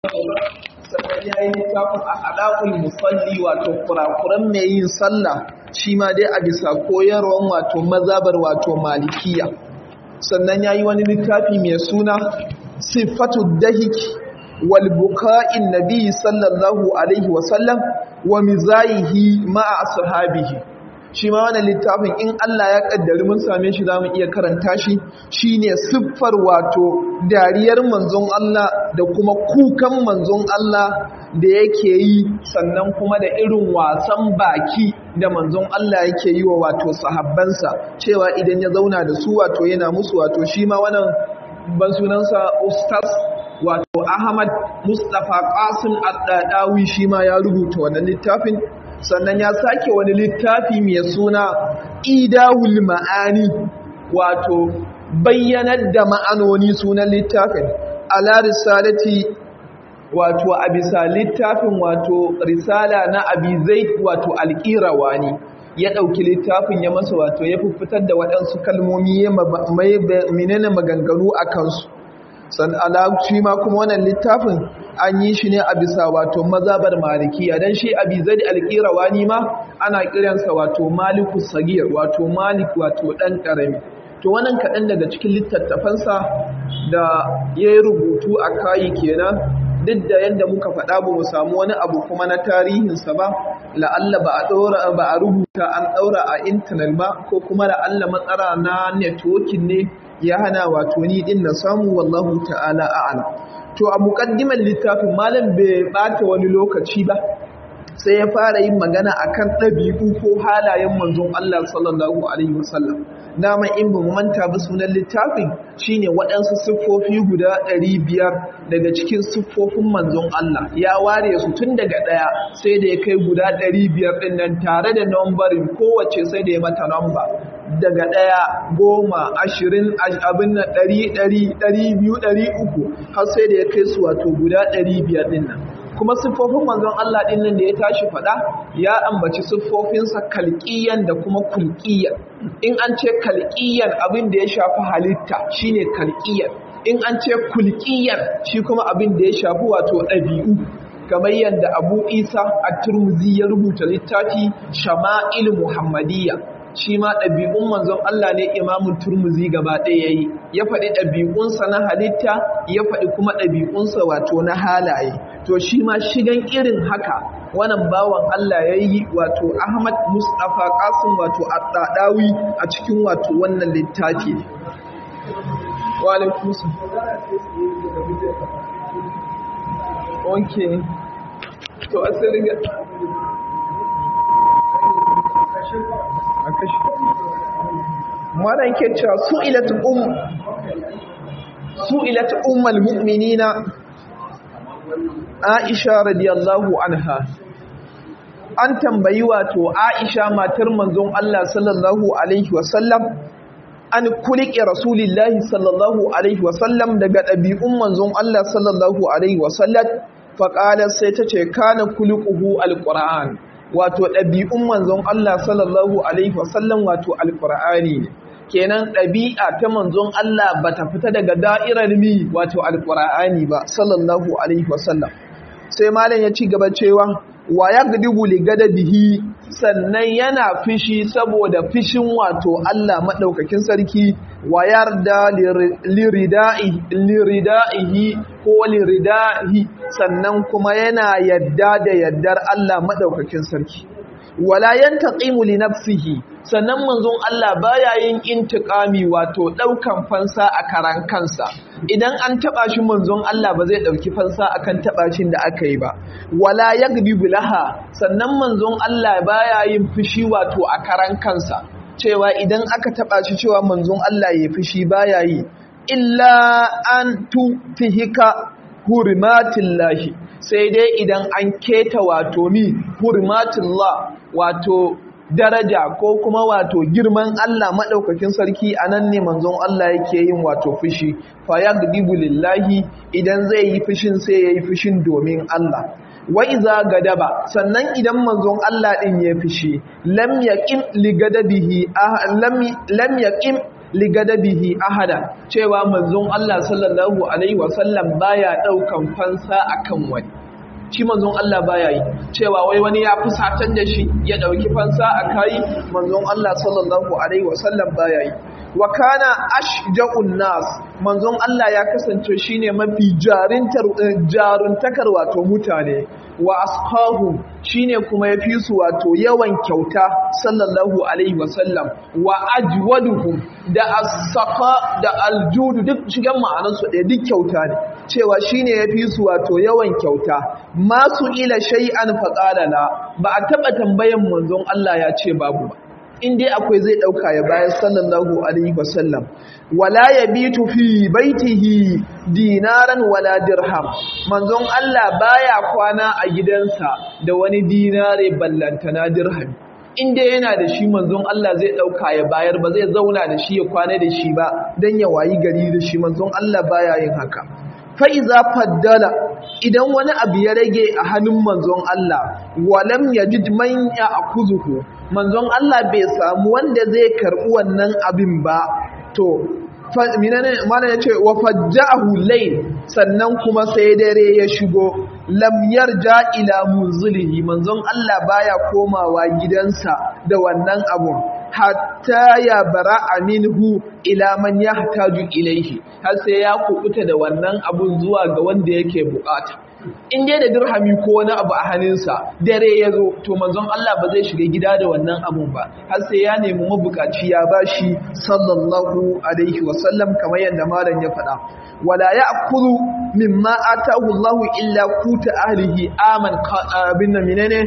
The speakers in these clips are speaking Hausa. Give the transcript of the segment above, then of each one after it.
sannan ya yi littafin a alaƙul musalli wato kurakuran mai yin sallah shi ma dai a bisa koyarwan wato mazabar wato malikiya sannan ya yi wani littafi mai suna siffatu dahiki wal buka'in nabi sallallahu alaihi wasallam wa mizayihi ma'a ashabihi shi ma wannan littafin in Allah ya kaddari mun same shi zamu iya karanta shi shine siffar wato dariyar manzon Allah da kuma kukan manzon Allah da yake yi sannan kuma da irin wasan baki da manzon Allah yake yi wa wato sahabbansa cewa idan ya zauna da su wato yana musu wato shi ma wannan ban sunansa ustaz wato Ahmad Mustafa Qasim Ad-Dadawi shi ma ya rubuta wannan littafin sannan ya sake wani littafi mai suna idahul ma'ani wato bayyanar da ma'anoni sunan littafin ala risalati wato a bisa littafin wato risala na abi zaid wato alƙirawani ya ɗauki littafin ya masa wato ya fitar da waɗansu kalmomi ya menene maganganu a kansu san ala shi ma kuma wannan littafin an yi shi ne a bisa wato mazabar malikiya dan shi abi zadi alqirawani ma ana kiransa wato maliku sagir wato malik wato dan karami to wannan kaɗan daga cikin littattafansa da ya yi rubutu a kayi kenan duk da yadda muka faɗa ba mu samu wani abu kuma na tarihinsa ba la'alla ba a ɗaura ba a rubuta an ɗaura a intanet ba ko kuma la'alla matsara na networking ne ya hana wato ni din na samu wallahu ta'ala a'lam to a muqaddimar littafin malam bai bata wani lokaci ba sai ya fara yin magana akan ɗabi'u ko halayen manzon Allah sallallahu alaihi wasallam dama in ba mu manta ba sunan littafin shine waɗansu siffofi guda ɗari biyar daga cikin siffofin manzon Allah ya ware su tun daga ɗaya sai da ya kai guda ɗari biyar ɗin nan tare da nambarin kowace sai da ya mata namba daga ɗaya goma ashirin abin na ɗari ɗari ɗari biyu ɗari uku har sai da ya kai su wato guda ɗari biyar ɗin nan kuma siffofin manzon Allah ɗin nan da ya tashi faɗa ya ambaci siffofinsa kalƙiyan da kuma kulƙiyan in an ce kalƙiyan abin da ya shafi halitta shine kalƙiyan in an ce kulƙiyan shi kuma abin da ya shafi wato ɗabi'u kamar yadda abu isa a turmuzi ya rubuta littafi shama'il muhammadiyya shi ma ɗabi'un manzon Allah ne imamun turmuzi gaba ɗaya ya yi ya faɗi ɗabi'unsa na halitta ya faɗi kuma ɗabi'unsa wato na halaye to shi ma shigan irin haka wannan bawan Allah ya yi wato Ahmad Mustapha Qasim wato Addadawi a cikin wato wannan littafi wa alaikum Okay. To asirin maran ke cewa su'ilat um su'ilat ummul mu'minina Aisha radiyallahu anha an tambayi wato Aisha matar manzon Allah sallallahu alaihi wasallam an kulike rasulillahi sallallahu alaihi wasallam daga ɗabi'un manzon Allah sallallahu alaihi wasallam faƙalar sai ta ce kana kulikuhu alƙura'an wato ɗabi'un manzon Allah sallallahu Alaihi wasallam wato alƙur'ani ne kenan ɗabi'a ta manzon Allah ba ta fita daga da'irar mi wato alƙur'ani ba sallallahu Alaihi wasallam sai malam ya ci gaba cewa wa ya gudigu ligada bihi sannan yana fishi saboda fishin wato Allah maɗaukakin sarki wa yarda lirida'ihi ko liridahi sannan kuma yana yadda da yaddar Allah maɗaukakin sarki wala yantaqimu li nafsihi sannan manzon Allah baya yin intiqami wato daukan fansa a karan kansa idan an taba shi manzon Allah ba zai dauki fansa akan taba shin da aka yi ba wala yagbi bilaha sannan manzon Allah baya yin fushi wato a karan kansa cewa idan aka taba shi cewa manzon Allah ya fushi baya yi illa an tutihika hurmatillahi sai dai idan an keta wato mi hurmatillah wato daraja ko kuma wato girman Allah maɗaukakin sarki a nan ne manzon Allah yake yin wato fushi fa yagdibu lillahi idan zai yi fushin sai yayi fushin domin Allah wa iza gadaba sannan idan manzon Allah din ya fushi lam yaqim li gadabihi lam lam yaqim ligadabihi ahada cewa manzon Allah sallallahu alaihi wasallam baya daukan fansa akan wani shi manzon Allah baya yi cewa wai wani ya fusatar da shi ya dauki fansa a kai manzon Allah sallallahu alaihi wasallam baya yi wa kana ashja'un nas manzon Allah ya kasance shine mafi jarintar jaruntakar wato mutane wa ashahu shine kuma yafi su wato yawan kyauta sallallahu alaihi wasallam wa ajwaduhum da as-saqa da al-jud duk shigan ma'anar su ɗaya duk kyauta ne cewa shine yafi su wato yawan kyauta masu ila shay'an faqala la ba a taba tambayan manzon Allah ya ce babu ba in dai akwai zai ɗauka ya bayan sallallahu alaihi wasallam wala ya bitu fi baitihi dinaran wala dirham manzon Allah baya kwana a gidansa da wani dinare ballantana dirham in dai yana da shi manzon Allah zai ɗauka ya bayar ba zai zauna da shi ya kwana da shi ba don ya wayi gari da shi manzon Allah baya yin haka fa'iza faddala idan wani abu ya rage a hannun manzon Allah walam ya ji manya a kuzuhu manzon Allah bai samu wanda zai karɓi wannan abin ba to mana ya ce wa fajja'ahu layl sannan kuma sai dare ya shigo lam yarja ila munzilihi manzon Allah baya komawa gidansa da wannan abun hatta ya bara aminhu ila man yahtaju ilaihi har sai ya kubuta da wannan abun zuwa ga wanda yake bukata in dai da dirhami ko wani abu a hannunsa dare ya zo to manzon Allah ba zai shiga gida da wannan abun ba har sai ya nemi mabukaci ya bashi sallallahu alaihi wasallam kamar yadda malam ya faɗa wala ya'kulu mimma atahu Allah illa kuta ahlihi aman bin menene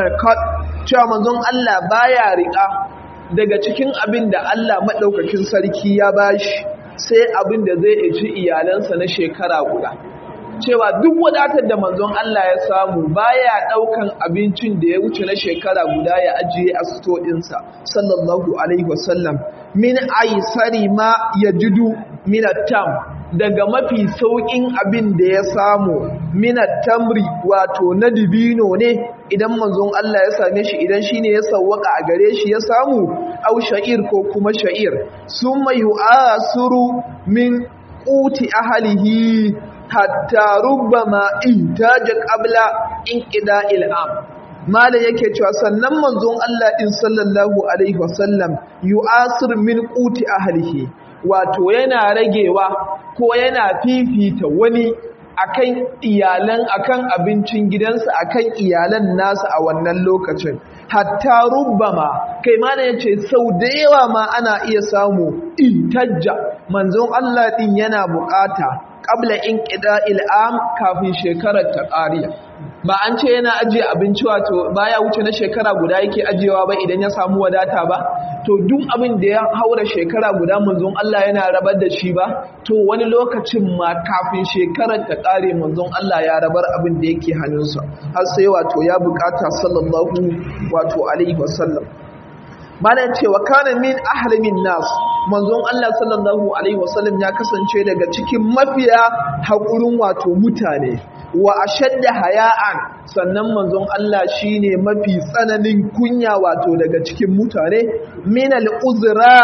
cewa manzon Allah baya riƙa daga cikin abin da Allah maɗaukakin sarki ya bashi sai abin da zai ci iyalansa na shekara guda cewa duk wadatar da manzon Allah ya samu baya ɗaukan abincin da ya wuce na shekara guda ya ajiye a sito ɗinsa sallallahu alaihi wasallam min aisari ma ya jidu minatam daga mafi sauƙin abin da ya samu minatamri wato na dibino ne idan manzon Allah ya same shi idan shine ya sawwaka a gare shi ya samu au sha'ir ko kuma sha'ir summa yu'asuru min quti ahlihi hatta rubbama intaja qabla inqida'il am mala yake cewa sannan manzon Allah din sallallahu alaihi wasallam yu'asir min quti ahlihi wato yana ragewa ko yana fifita wani akan iyalan akan abincin gidansa akan iyalan nasa a wannan lokacin hatta rubbama kai ma da yace sau da yawa ma ana iya samu intajja manzon Allah din yana bukata qabla inqida'il am kafin shekarar ta ƙariya ba an ce yana ajiye abinci wato baya wuce na shekara guda yake ajiyewa ba idan ya samu wadata ba to duk abin da ya haura shekara guda manzon Allah yana rabar da shi ba to wani lokacin ma kafin shekarar ta ƙare manzon Allah ya rabar abin da yake hannunsa har sai wato ya bukata sallallahu wato alaihi wasallam malam cewa kana min ahlamin nas manzon Allah sallallahu alaihi wasallam ya kasance daga cikin mafiya haƙurin wato mutane wa ashadda haya'an sannan manzon Allah shine mafi tsananin kunya wato daga cikin mutane min al-uzra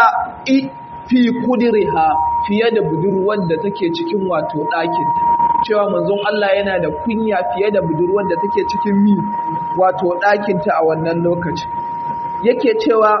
fi kudriha fiye da budurwar da take cikin wato ɗakin cewa manzon Allah yana da kunya fiye da budurwar da take cikin mi wato ɗakinta a wannan lokaci yake cewa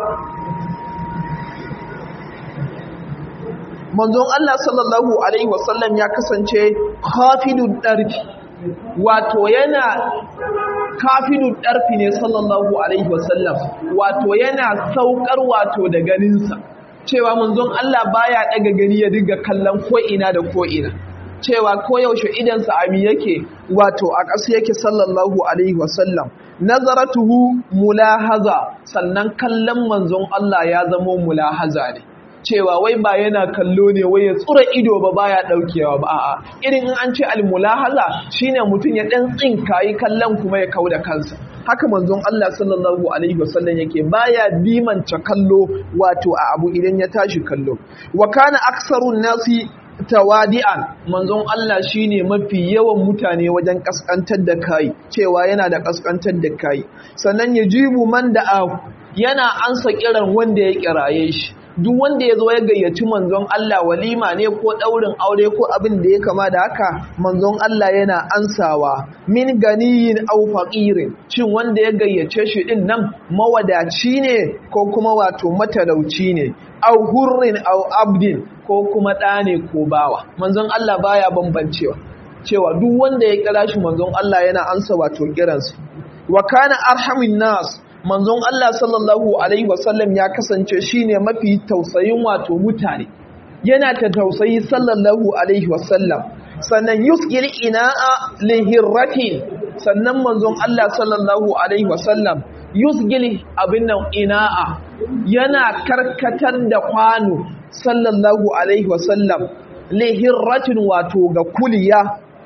manzon Allah sallallahu alaihi wasallam ya kasance kafidun ɗarfi wato yana kafidun ɗarfi ne sallallahu alaihi wasallam wato yana saukar wato da ganinsa cewa manzon Allah baya ɗaga gani ya dinga kallon ko'ina da ko'ina cewa koyaushe idansa ami yake wato a ƙasa yake sallallahu alaihi wasallam nazaratuhu mulahaza sannan kallon manzon Allah ya zamo mulahaza ne cewa wai ba yana kallo ne wai ya tsura ido ba baya daukewa ba a'a irin in an ce almulahaza shine mutum ya dan tsinka yi kallon kuma ya kauda kansa haka manzon Allah sallallahu alaihi wasallam yake baya dimanta kallo wato a abu idan ya tashi kallo wa kana aksarun nasi tawadi'an manzon Allah shine mafi yawan mutane wajen kaskantar da kai cewa yana da kaskantar da kai sannan yajibu man da yana ansa kiran wanda ya kiraye shi duk wanda ya zo ya gayyaci manzon Allah walima ne ko ɗaurin aure ko abin da ya kama da haka manzon Allah yana ansawa min ganiyin au faqirin shin wanda ya gayyace shi din nan mawadaci ne ko kuma wato matalauci ne au hurrin au abdin ko kuma ɗa ne ko bawa manzon Allah baya bambancewa cewa duk wanda ya kira shi manzon Allah yana ansa wato kiransa wa kana arhamin nas manzon Allah sallallahu alaihi wasallam ya kasance shine mafi tausayin wato mutane yana ta tausayi sallallahu alaihi wasallam sannan yusqil ina'a lihirratin sannan manzon Allah sallallahu alaihi wasallam yusgil abin nan ina'a yana karkatar da kwano sallallahu alaihi wasallam lihirratin wato ga kuliya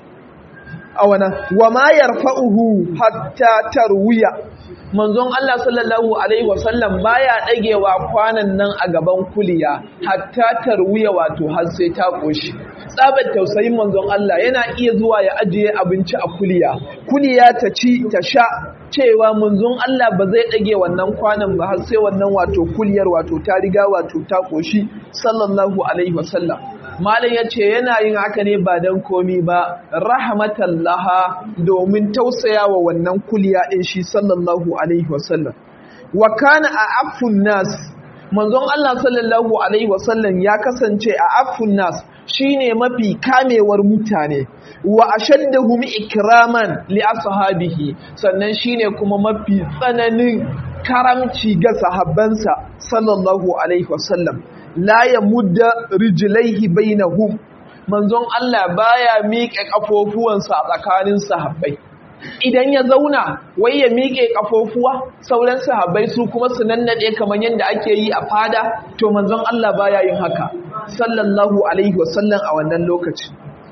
a wana wa ma yarfa'uhu hatta tarwiya manzon Allah sallallahu alaihi wasallam baya dagewa kwanan nan a gaban kuliya hatta tarwiya wato har sai ta koshi tsabar tausayin manzon Allah yana iya zuwa ya ajiye abinci a kuliya kuliya ta ci ta sha cewa manzon Allah ba zai dage wannan kwanan ba har sai wannan wato kuliyar wato ta riga wato ta koshi sallallahu alaihi wasallam malam ya ce yana yin haka ne ba don komi ba rahmatallaha domin tausaya wa wannan kuliya ɗin shi sallallahu alaihi wasallam wa kana a afun nas manzon Allah sallallahu alaihi wasallam ya kasance a afun nas shine mafi kamewar mutane wa ashaddahum ikraman li ashabihi sannan shine kuma mafi tsananin karamci ga sahabbansa sallallahu alaihi wasallam la ya mudda rijilaihi bainahum manzon Allah baya miƙe kafofuwansa a tsakanin sahabbai idan ya zauna wai ya miƙe kafofuwa sauran sahabbai su kuma su nannade kamar yadda ake yi a fada to manzon Allah baya yin haka sallallahu alaihi wasallam a wannan lokaci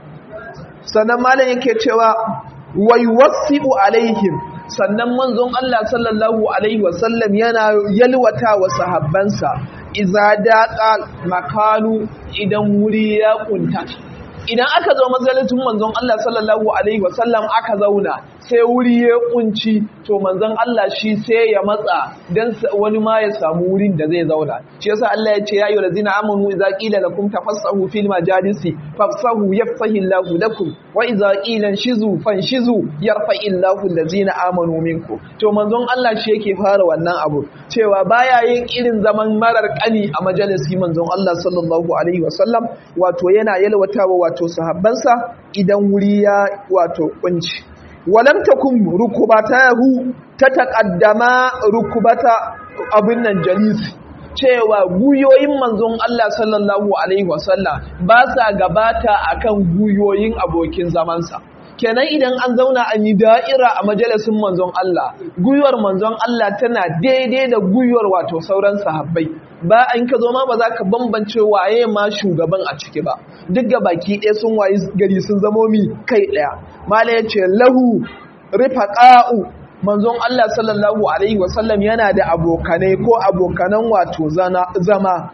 sannan malam yake cewa wai wasi'u alaihim sannan manzon Allah sallallahu alaihi wasallam yana yalwata wa sahabbansa iza daqa makanu idan wuri ya kunta idan aka zo mazalatin manzon Allah sallallahu alaihi wasallam aka zauna sai wuri ya kunci to manzon Allah shi sai ya matsa dan wani ma ya samu wurin da zai zauna shi yasa Allah ya ce ya ayyuhal ladzina amanu idza qila lakum tafassahu fil majalisi fafsahu yafsahu Allahu lakum wa idza qila shizu fanshizu yarfa'i Allahu alladzina amanu minkum to manzon Allah shi yake fara wannan abu cewa baya yin irin zaman marar kani a majalisi manzon Allah sallallahu alaihi wasallam wato yana yalwatawa wato sahabbansa idan wuri ya wato kunci walam takum rukubatahu ta taqaddama rukubata abin nan jalisi cewa guyoyin manzon Allah sallallahu alaihi wasallam ba sa gabata akan guyoyin abokin zamansa kenan idan an zauna an yi da'ira a majalisin manzon Allah guyuwar manzon Allah tana daidai da guyuwar wato sauran sahabbai ba an ka zo ma ba za ka bambance waye ma shugaban a ciki ba duk ga baki ɗaya sun wayi gari sun zamo mi kai ɗaya mala ya ce lahu rifaqa'u manzon Allah sallallahu alaihi wasallam yana da abokanai ko abokanan wato zama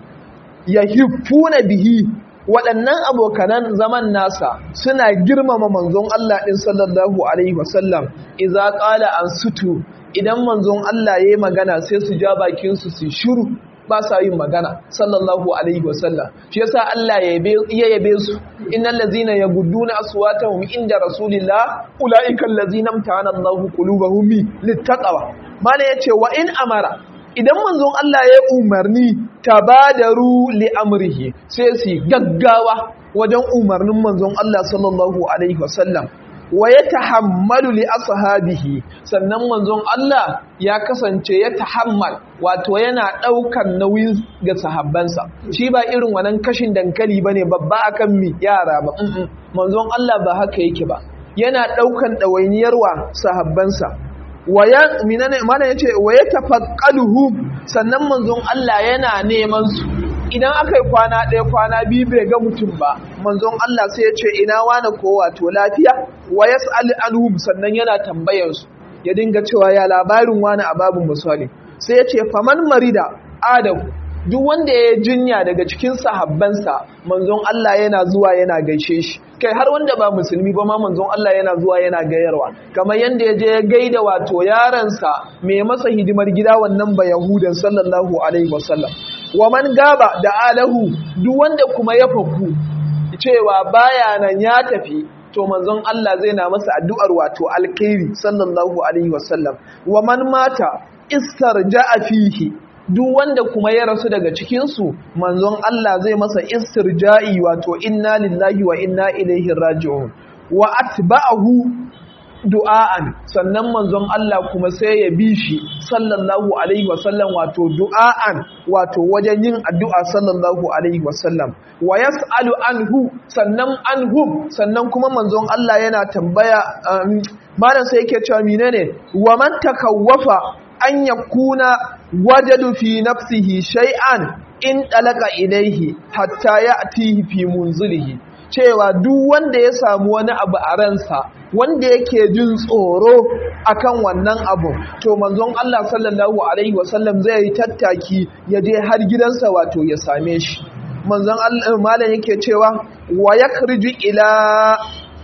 yahiffuna bihi waɗannan abokanan zaman nasa suna girmama manzon Allah ɗin sallallahu Alaihi wasallam iza ƙala an sutu idan manzon Allah ya yi magana sai su ja bakinsu su shiru ba sa yin magana sallallahu Alaihi wasallam shi yasa Allah ya yabe su innal ladzina yagudduna aswatahum inda rasulillah ulaika allazina amtahana Allahu qulubahum littaqwa mana yace wa in amara idan manzon Allah ya umarni tabadaru li amrihi sai su gaggawa wajen umarnin manzon Allah sallallahu alaihi wasallam wa yatahammalu li ashabihi sannan manzon Allah ya kasance ya tahammal wato yana daukan nauyin ga sahabbansa shi ba irin wannan kashin dankali bane babba akan mi yara ba manzon Allah ba haka yake ba yana daukan dawainiyar wa sahabbansa waya minane mana yace waya tafaqaluhum sannan manzon Allah yana neman su idan akai kwana ɗaya kwana biyu bai ga mutum ba manzon Allah sai ya ce ina wani ko wato lafiya wa yas'al anhum sannan yana tambayar su ya dinga cewa ya labarin wani a babun misali sai ya ce faman marida adam duk wanda ya jinya daga cikin sahabbansa manzon Allah yana zuwa yana gaishe shi kai har wanda ba musulmi ba ma manzon Allah yana zuwa yana gayarwa kamar yanda ya je ya gaida wato yaransa mai masa hidimar gida wannan ba yahudan sallallahu alaihi wasallam wa man gaba da alahu duk wanda kuma ya faku cewa baya nan ya tafi to manzon Allah zai na masa addu'ar wato alkhairi sallallahu alaihi wasallam wa man mata istarja'a fihi duk wanda kuma ya rasu daga cikin su manzon Allah zai masa istirja'i wato inna lillahi wa inna ilaihi raji'un wa atba'ahu du'a'an sannan manzon Allah kuma sai ya bi shi sallallahu alaihi wasallam wato du'a'an wato wajen yin addu'a sallallahu alaihi wasallam wa yas'alu anhu sannan anhum sannan kuma manzon Allah yana tambaya malam sai yake cewa menene wa man takawwafa an yakuna wajadu fi nafsihi shay'an in dalaka ilaihi hatta ya'tihi fi munzilihi cewa duk wanda ya samu wani abu a ransa wanda yake jin tsoro akan wannan abu to manzon Allah sallallahu alaihi wasallam zai yi tattaki ya je har gidansa wato ya same shi manzon Allah malam yake cewa wa yakriju ila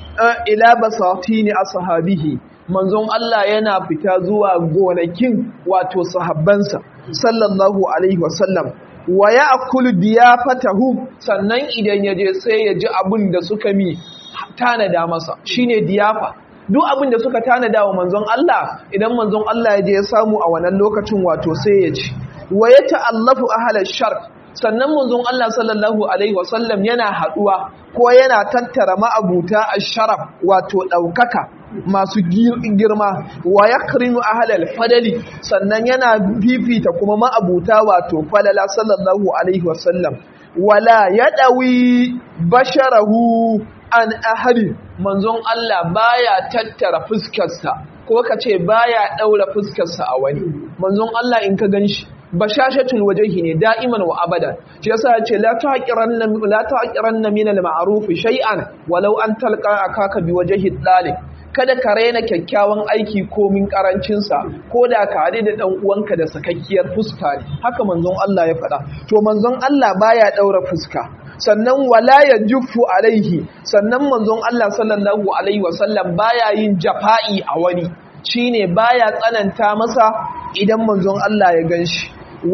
ila basatini ashabihi manzon Allah yana fita zuwa gonakin wato sahabbansa sallallahu alaihi wasallam wa ya akulu diyafatahum sannan idan ya je sai ya ji abin da suka mi tanada masa shine diyafa duk abin da suka tanada wa manzon Allah idan manzon Allah ya je ya samu a wannan lokacin wato sai ya ci wa ya ta'allafu ahlal sharq sannan manzon Allah sallallahu alaihi wasallam yana haduwa ko yana tattara ma'abuta ash-sharaf wato daukaka masu girma wa yakrinu ahlal fadali sannan yana fifita kuma ma'abuta wato falala sallallahu alaihi wasallam wala yadawi basharahu an ahadi manzon Allah baya tattara fuskarsa ko kace baya daura fuskarsa a wani manzon Allah in ka ganshi bashashatul wajhi ne da'iman wa abada shi yasa yace la taqiranna la taqiranna min al-ma'ruf shay'an walau an talqa akaka bi wajhi dalil kada ka raina kyakkyawan aiki komin karancinsa ko da ka haɗe da ɗan uwanka da sakakkiyar fuska ne haka manzon Allah ya faɗa to manzon Allah baya ɗaura fuska sannan wala ya juffu alaihi sannan manzon Allah sallallahu alaihi wasallam baya yin jafa'i a wani shine baya tsananta masa idan manzon Allah ya ganshi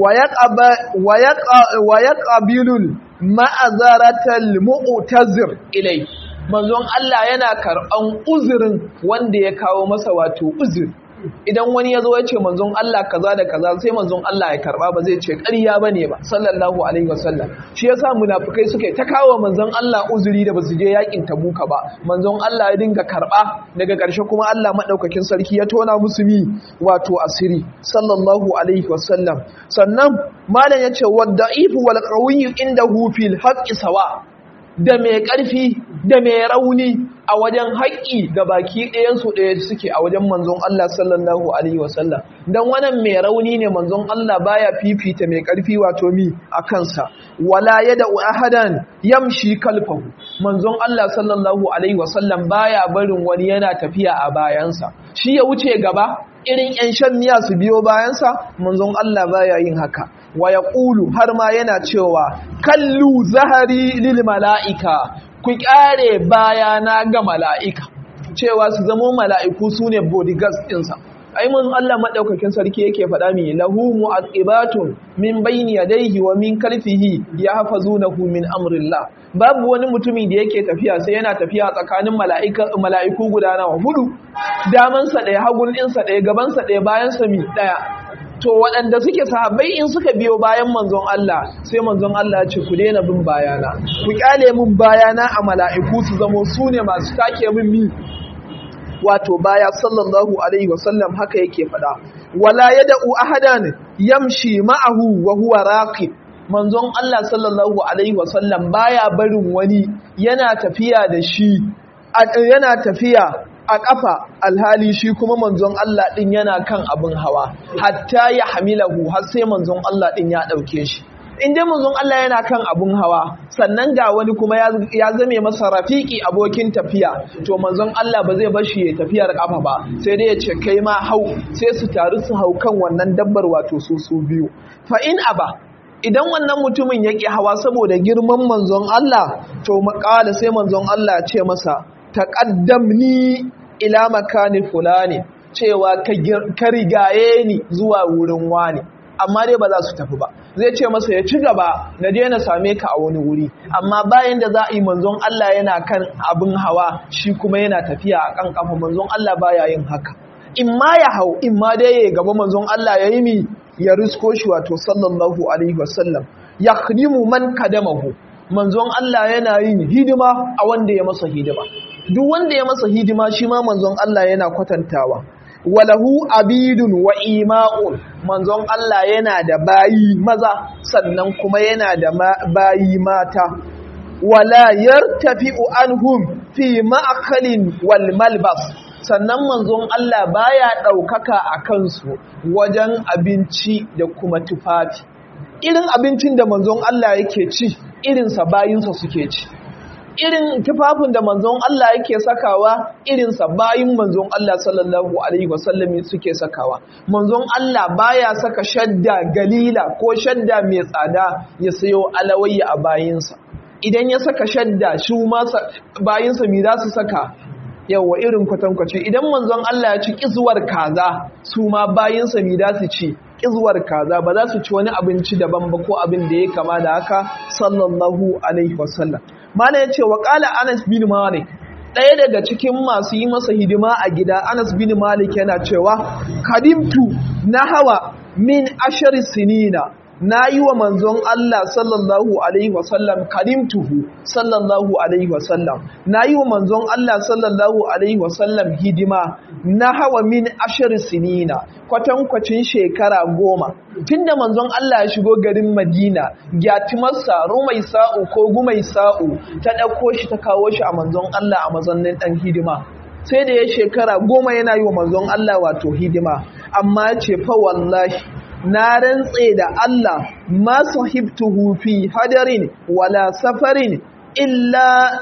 wa yaqabilul ma'azaratal mu'tazir ilai manzon Allah yana karɓan uzurin wanda ya kawo masa wato uzuri idan wani ya zo ya ce manzon Allah kaza da kaza sai manzon Allah ya karba ba zai ce ƙarya bane ba sallallahu alaihi wasallam shi yasa munafikai suke ta kawo manzon Allah uzuri da basu je yakin tabuka ba manzon Allah ya dinga karba daga ƙarshe kuma Allah madaukakin sarki ya tona musu mi wato asiri sallallahu alaihi wasallam sannan malam yace wadda'ifu wal qawiyyu indahu fil haqqi sawa da mai ƙarfi da mai rauni a wajen haƙƙi ga baki ɗayansu ɗaya suke a wajen manzon Allah sallallahu Alaihi wasallam don wannan mai rauni ne manzon Allah baya fifita mai ƙarfi wato mi a kansa wala ya da ahadan yamshi kalfahu manzon Allah sallallahu Alaihi wasallam baya barin wani yana tafiya a bayansa shi ya wuce gaba irin 'yan shan miya su biyo bayansa manzon Allah baya yin haka wa ya ƙulu har ma yana cewa kallu zahari lil mala'ika ku ƙare bayana ga mala'ika cewa su zama mala'iku su ne bodyguards ɗinsa ai mun Allah maɗaukakin sarki yake faɗa mi lahu mu'aqibatun min bayni yadayhi wa min kalfihi yahfazunahu min amrillah babu wani mutumi da yake tafiya sai yana tafiya tsakanin mala'iku guda nawa hudu damansa ɗaya hagun ɗinsa ɗaya gabansa ɗaya bayansa mi ɗaya to waɗanda suke sahabbai in suka biyo bayan manzon Allah sai manzon Allah ce ku daina bin bayana ku kyale min bayana a mala'iku su zamo su ne masu take min mi wato baya sallallahu alaihi wasallam haka yake faɗa wala yad'u ahadan yamshi ma'ahu wa huwa raqib manzon Allah sallallahu alaihi wasallam baya barin wani yana tafiya da shi yana tafiya a ƙafa alhali shi kuma manzon Allah ɗin yana kan abin hawa hatta ya hamilahu har sai manzon Allah ɗin ya ɗauke shi in dai manzon Allah yana kan abin hawa sannan ga wani kuma ya zame masa rafiki abokin tafiya to manzon Allah ba zai bar shi ya tafiyar ƙafa ba sai dai ya ce kai ma hau sai su taru su hau kan wannan dabbar wato su su biyu fa in aba idan wannan mutumin ya ƙi hawa saboda girman manzon Allah to maƙala sai manzon Allah ce masa taƙaddamni ila makani fulani cewa ka rigaye ni zuwa wurin wani amma dai ba za su tafi ba zai ce masa ya ci gaba na je na same ka a wani wuri amma bayan da za a yi manzon Allah yana kan abin hawa shi kuma yana tafiya a kan kafa manzon Allah baya yin haka in ma ya hau in ma dai ya gaba manzon Allah ya yi mi ya risko shi wato sallallahu alaihi wasallam ya khdimu man kadamahu manzon Allah yana yin hidima a wanda ya masa hidima duk wanda ya masa hidima shi ma manzon Allah yana kwatantawa walahu abidun wa ima'un manzon Allah yana da bayi maza sannan kuma yana da bayi mata wala yartafi'u anhum fi ma'akalin wal malbas sannan manzon Allah baya ɗaukaka a kansu wajen abinci da kuma tufafi irin abincin da manzon Allah yake ci irinsa bayinsa suke ci irin tufafin da manzon Allah yake sakawa irinsa bayin manzon Allah sallallahu alaihi wasallam suke sakawa manzon Allah baya saka shadda galila ko shadda mai tsada ya sayo alawayya a bayinsa idan ya saka shadda shi masa bayinsa mi za su saka yawa irin kwatankwaci idan manzon Allah ya ci kizuwar kaza su ma bayinsa mi za su ci kizuwar kaza ba za su ci wani abinci daban ba ko abin da ya kama da haka sallallahu alaihi wasallam mana ya ce wa ƙala anas bin malik ɗaya daga cikin masu yi masa hidima a gida anas bin malik yana cewa kadimtu na hawa min ashari sinina na yi wa manzon Allah sallallahu alaihi wasallam kadimtuhu sallallahu alaihi wasallam na yi wa manzon Allah sallallahu alaihi wasallam hidima na hawa min ashari sinina kwatankwacin shekara goma tun da manzon Allah ya shigo garin Madina gyatimarsa rumai sa'u ko gumai sa'u ta ɗauko shi ta kawo shi a manzon Allah a mazannin ɗan hidima sai da ya shekara goma yana yi wa manzon Allah wato hidima amma ya ce fa wallahi na rantse da Allah ma sahibtuhu fi hadarin wala safarin illa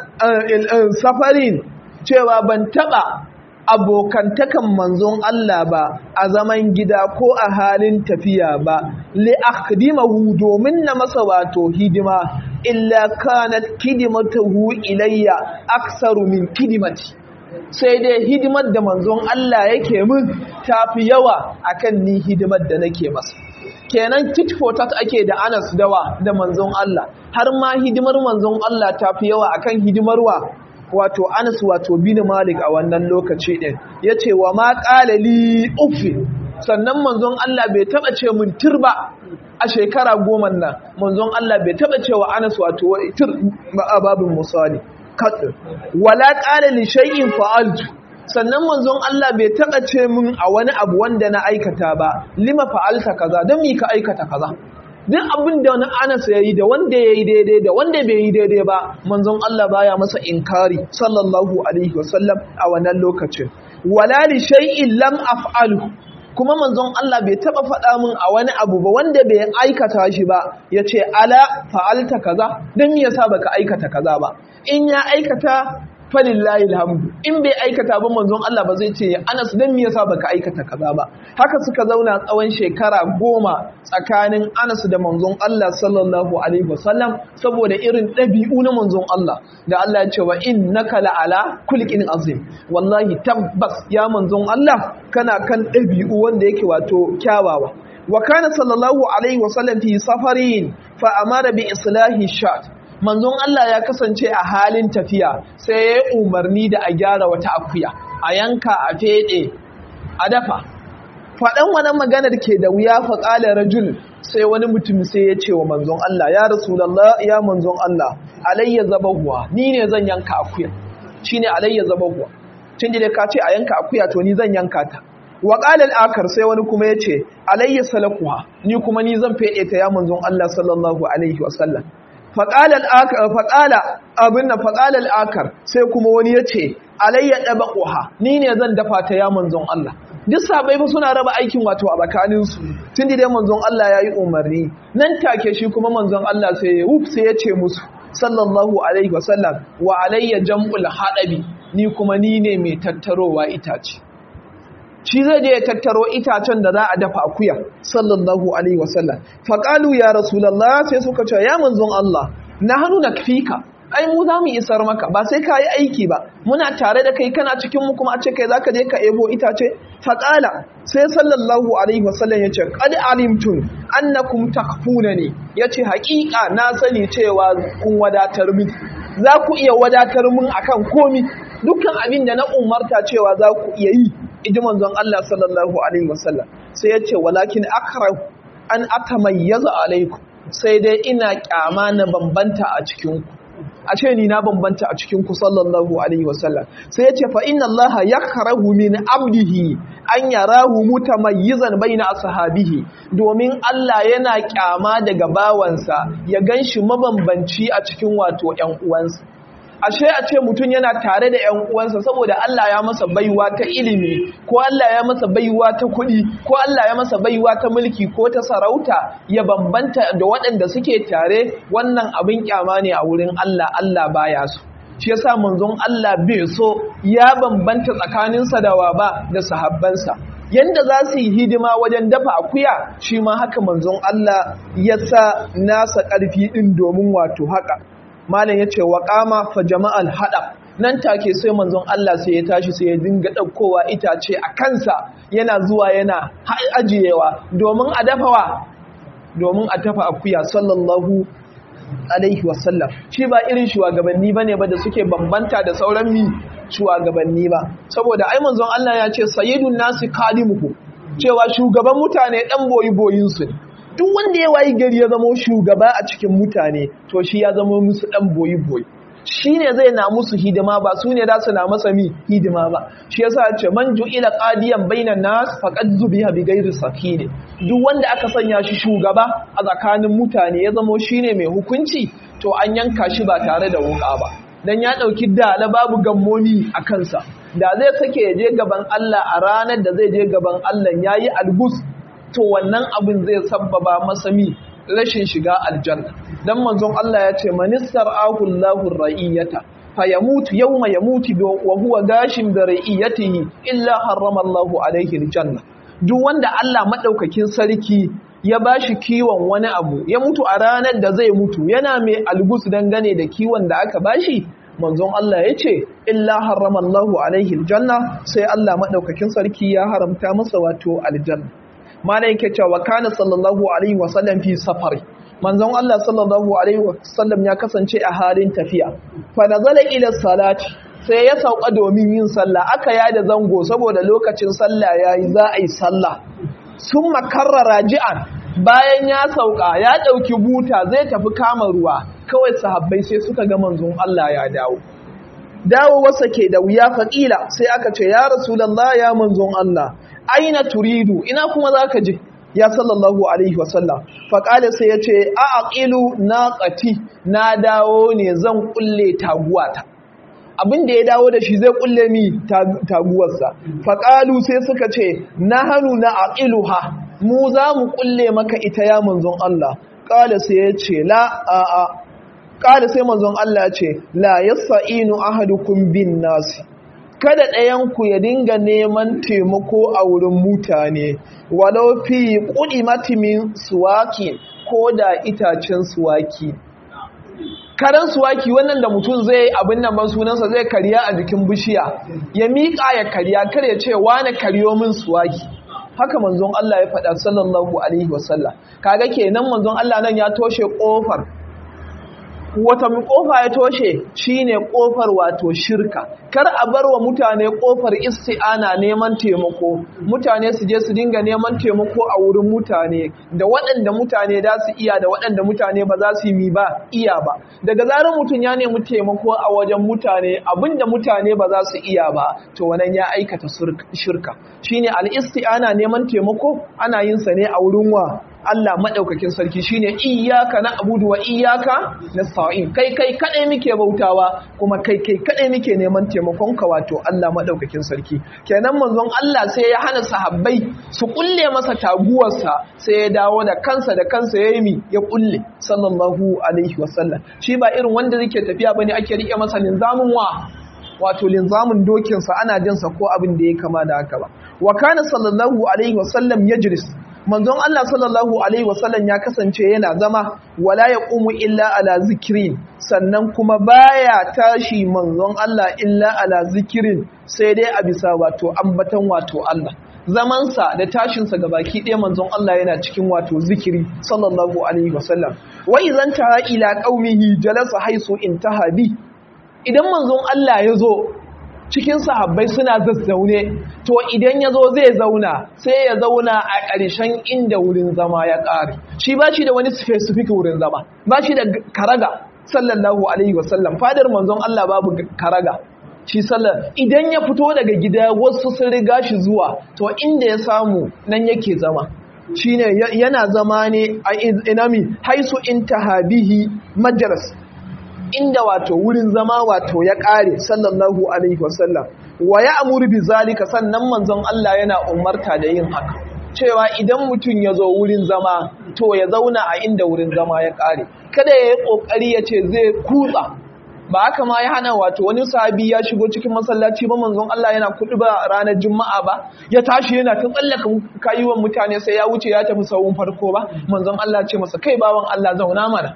safarin cewa ban taba abokantakan manzon Allah ba a zaman gida ko a halin tafiya ba li akhdimahu domin na masa wato hidima illa kanat kidimatuhu ilayya aksaru min kidimati sai dai hidimar da manzon Allah yake min tafi yawa akan ni hidimar da nake masa kenan tit for tat ake da Anas dawa da manzon Allah har ma hidimar manzon Allah tafi yawa akan hidimar wa wato Anas wato bin Malik a wannan lokaci din yace wa ma qala li uffi sannan manzon Allah bai taba ce mun turba a shekara goma nan manzon Allah bai taba cewa Anas wato tir babin musali kaɗin wala ƙala li shay'in fa'altu sannan manzon Allah bai taɓa ce min a wani abu wanda na aikata ba lima fa'alta kaza don mi ka aikata kaza duk abin da wani anas ya yi da wanda ya yi daidai da wanda bai yi daidai ba manzon Allah baya masa inkari sallallahu alaihi wasallam a wannan lokacin wala li shay'in lam af'alu kuma manzon Allah bai taba faɗa min a wani abu ba wanda bai aikata shi ba ya ce ala fa'alta kaza don me yasa baka aikata kaza ba in ya aikata falillahi alhamdu in bai aikata ba manzon Allah ba zai ce Anas dan me yasa baka aikata kaza ba haka suka zauna tsawon shekara goma tsakanin Anas da manzon Allah sallallahu alaihi wasallam saboda irin ɗabi'u na manzon Allah da Allah ya ce wa innaka la'ala kulqin azim wallahi tabbas ya manzon Allah kana kan ɗabi'u wanda yake wato kyawawa wa kana sallallahu alaihi wasallam fi safarin fa amara bi islahi shat manzon Allah ya kasance a halin tafiya sai ya umarni da a gyara wata akuya a yanka a fede a dafa faɗan wani maganar ke da wuya faƙalar rajul sai wani mutum sai ya ce wa manzon Allah ya rasulallah ya manzon Allah alayya zabahuwa ni ne zan yanka akuya shine alayya zabahuwa tun da ka ce a yanka akuya to ni zan yanka ta wa ƙalal akar sai wani kuma ya ce alayya salakuwa ni kuma ni zan fede ta ya manzon Allah sallallahu alaihi wasallam faƙalar abin na faƙalar akar sai kuma wani ya ce alayya ɗaba ƙoha ni ne zan dafa ta ya manzon Allah duk sabai ba suna raba aikin wato a tsakaninsu tun da dai manzon Allah ya yi umarni nan take shi kuma manzon Allah sai ya wuf sai ya ce musu sallallahu alaihi wasallam wa alayya jam'ul haɗabi ni kuma ni ne mai tattarowa itace shi zai je ya tattaro itacen da za a dafa akuya sallallahu alaihi wasallam faqalu ya rasulullah sai suka ce ya manzon Allah na hannu na fika ai mu za mu isar maka ba sai ka yi aiki ba muna tare da kai kana cikin mu kuma a ce kai za ka je ka ebo itace faƙala sai sallallahu alaihi wasallam ya ce qad alimtum annakum takfunani yace haƙiƙa na sani cewa kun wadatar min za ku iya wadatar min akan komi dukkan abin da na umarta cewa za ku iya yi iji manzon Allah sallallahu alaihi wasallam sai ya ce walakin akrahu an atamayyaza alaikum sai dai ina kyama na bambanta a cikin ku a ce ni na bambanta a cikin ku sallallahu alaihi wasallam sai ya ce fa inna Allah yakrahu min abdihi an yarahu mutamayyizan baina ashabihi domin Allah yana kyama daga bawansa ya ganshi mabambanci a cikin wato ƴan uwansa ashe a ce mutum yana tare da ‘yan uwansa saboda Allah ya masa baiwa ta ilimi ko Allah ya masa baiwa ta kuɗi ko Allah ya masa baiwa ta mulki ko ta sarauta ya bambanta da waɗanda suke tare wannan abin kyama ne a wurin Allah Allah baya so shi yasa manzon Allah bai so ya bambanta tsakaninsa da waba da sahabbansa yanda za su yi hidima wajen dafa akuya shi ma haka manzon Allah ya sa nasa ƙarfi ɗin domin wato haka malam ya ce wa kama fa jama'al hada nan take sai manzon Allah sai ya tashi sai ya dinga ɗaukowa itace a kansa yana zuwa yana ajiyewa domin a dafawa domin a tafa akuya sallallahu alaihi wasallam shi ba irin shugabanni bane ba da suke bambanta da sauran mi shugabanni ba saboda ai manzon Allah ya ce sayyidun nasi kalimuhu cewa shugaban mutane dan boyi boyin su ne duk wanda ya wayi gari ya zama shugaba a cikin mutane to shi ya zama musu dan boyi-boyi shi ne zai na musu hidima ba su ne za su na masa mi hidima ba shi yasa ce man ila qadiyan bainan nas faqad zubiha bi ghairi sakine duk wanda aka sanya shi shugaba a tsakanin mutane ya zama shine mai hukunci to an yanka shi ba tare da wuka ba dan ya dauki dala babu gammoni a kansa da zai sake ya je gaban Allah a ranar da zai je gaban Allah yayi algus to wannan abin zai sabbaba masa mi rashin shiga aljanna dan manzon Allah ya ce manistar ahullahu ra'iyata fa yamutu yawma yamutu wa huwa gashin da ra'iyatihi illa harrama Allahu alaihi aljanna duk wanda Allah madaukakin sarki ya bashi kiwon wani abu ya mutu a ranar da zai mutu yana mai algus dangane da kiwon da aka bashi manzon Allah ya ce illa harrama Allahu alaihi aljanna sai Allah madaukakin sarki ya haramta masa wato aljanna mana yake cewa kana sallallahu alaihi wasallam fi safari manzon Allah sallallahu alaihi wasallam ya kasance a halin tafiya fa nazala ila salati sai ya sauka domin yin sallah aka yada zango saboda lokacin sallah yayi za a yi sallah summa karrara ji'an bayan ya sauka ya dauki buta zai tafi kama ruwa kawai sahabbai sai suka ga manzon Allah ya dawo dawo wasa ke da wuya faƙila sai aka ce ya rasulullah ya manzon Allah aina turidu ina kuma zaka je ya sallallahu alaihi wasallam faƙale sai ya ce a aqilu naqati na dawo ne zan kulle taguwata abin da ya dawo da shi zai kulle mi taguwarsa faƙalu sai suka ce nahanu na aqiluha mu za mu kulle maka ita ya manzon Allah ƙala sai ya ce la a a ƙala sai manzon Allah ce la yasa'inu ahadukum bin nasi kada ɗayanku ya dinga neman taimako a wurin mutane walau fi ƙudi matimin suwaki ko da itacen suwaki karen suwaki wannan da mutum zai abin nan ban sunansa zai kariya a jikin bishiya ya miƙa ya kariya kar ya ce wane kariyo min suwaki haka manzon Allah ya faɗa sallallahu alaihi wasallam kaga kenan manzon Allah nan ya toshe ƙofar wata kofa ya toshe shine kofar wato shirka kar a bar wa mutane kofar isti'ana neman taimako mutane su je su dinga neman taimako a wurin mutane da waɗanda mutane za su iya da waɗanda mutane ba za su yi mi ba iya ba daga zarar mutum ya nemi taimako a wajen mutane abinda mutane ba za su iya ba to wannan ya aikata shirka shine al-isti'ana neman taimako ana yin sa ne a wurin wa Allah maɗaukakin sarki shine iyaka na abudu wa iyaka na sa'in kai kai kaɗai muke bautawa kuma kai kai kaɗai muke neman taimakon ka wato Allah maɗaukakin sarki kenan manzon Allah sai ya hana sahabbai su kulle masa taguwarsa sai ya dawo da kansa da kansa ya yi ya kulle sallallahu alaihi wasallam shi ba irin wanda yake tafiya bane ake rike masa linzamin wa wato linzamin dokinsa ana jinsa ko abin da ya kama da haka ba wa kana sallallahu alaihi wasallam yajlis manzon Allah sallallahu alaihi wasallam ya kasance yana zama wala yaqumu illa ala zikrin sannan kuma baya tashi manzon Allah illa ala zikirin sai dai a bisa wato ambatan wato Allah zamansa da tashinsa ga baki ɗaya manzon Allah yana cikin wato zikiri sallallahu alaihi wasallam wa idan ta ila qaumihi jalasa haisu intaha bi idan manzon Allah ya zo cikin sahabbai suna zazzaune to idan ya zo zai zauna sai ya zauna a ƙarshen inda wurin zama ya ƙare shi ba shi da wani specific wurin zama ba shi da karaga sallallahu alaihi wasallam fadar manzon Allah babu karaga shi sallar idan ya fito daga gida wasu sun riga shi zuwa to inda ya samu nan yake zama shine yana zama ne a inami haisu intahabihi majalis inda wato wurin zama wato ya kare sallallahu alaihi wasallam wa ya amuru bi zalika sannan manzon Allah yana umarta da yin haka cewa idan mutum ya zo wurin zama to ya zauna a inda wurin zama ya kare kada ya yi kokari ya ce zai kutsa ba haka ma ya hana wato wani sahabi ya shigo cikin masallaci ba manzon Allah yana kudu ba ranar juma'a ba ya tashi yana ta tsallaka kayuwan mutane sai ya wuce ya tafi sawun farko ba manzon Allah ce masa kai bawan Allah zauna mana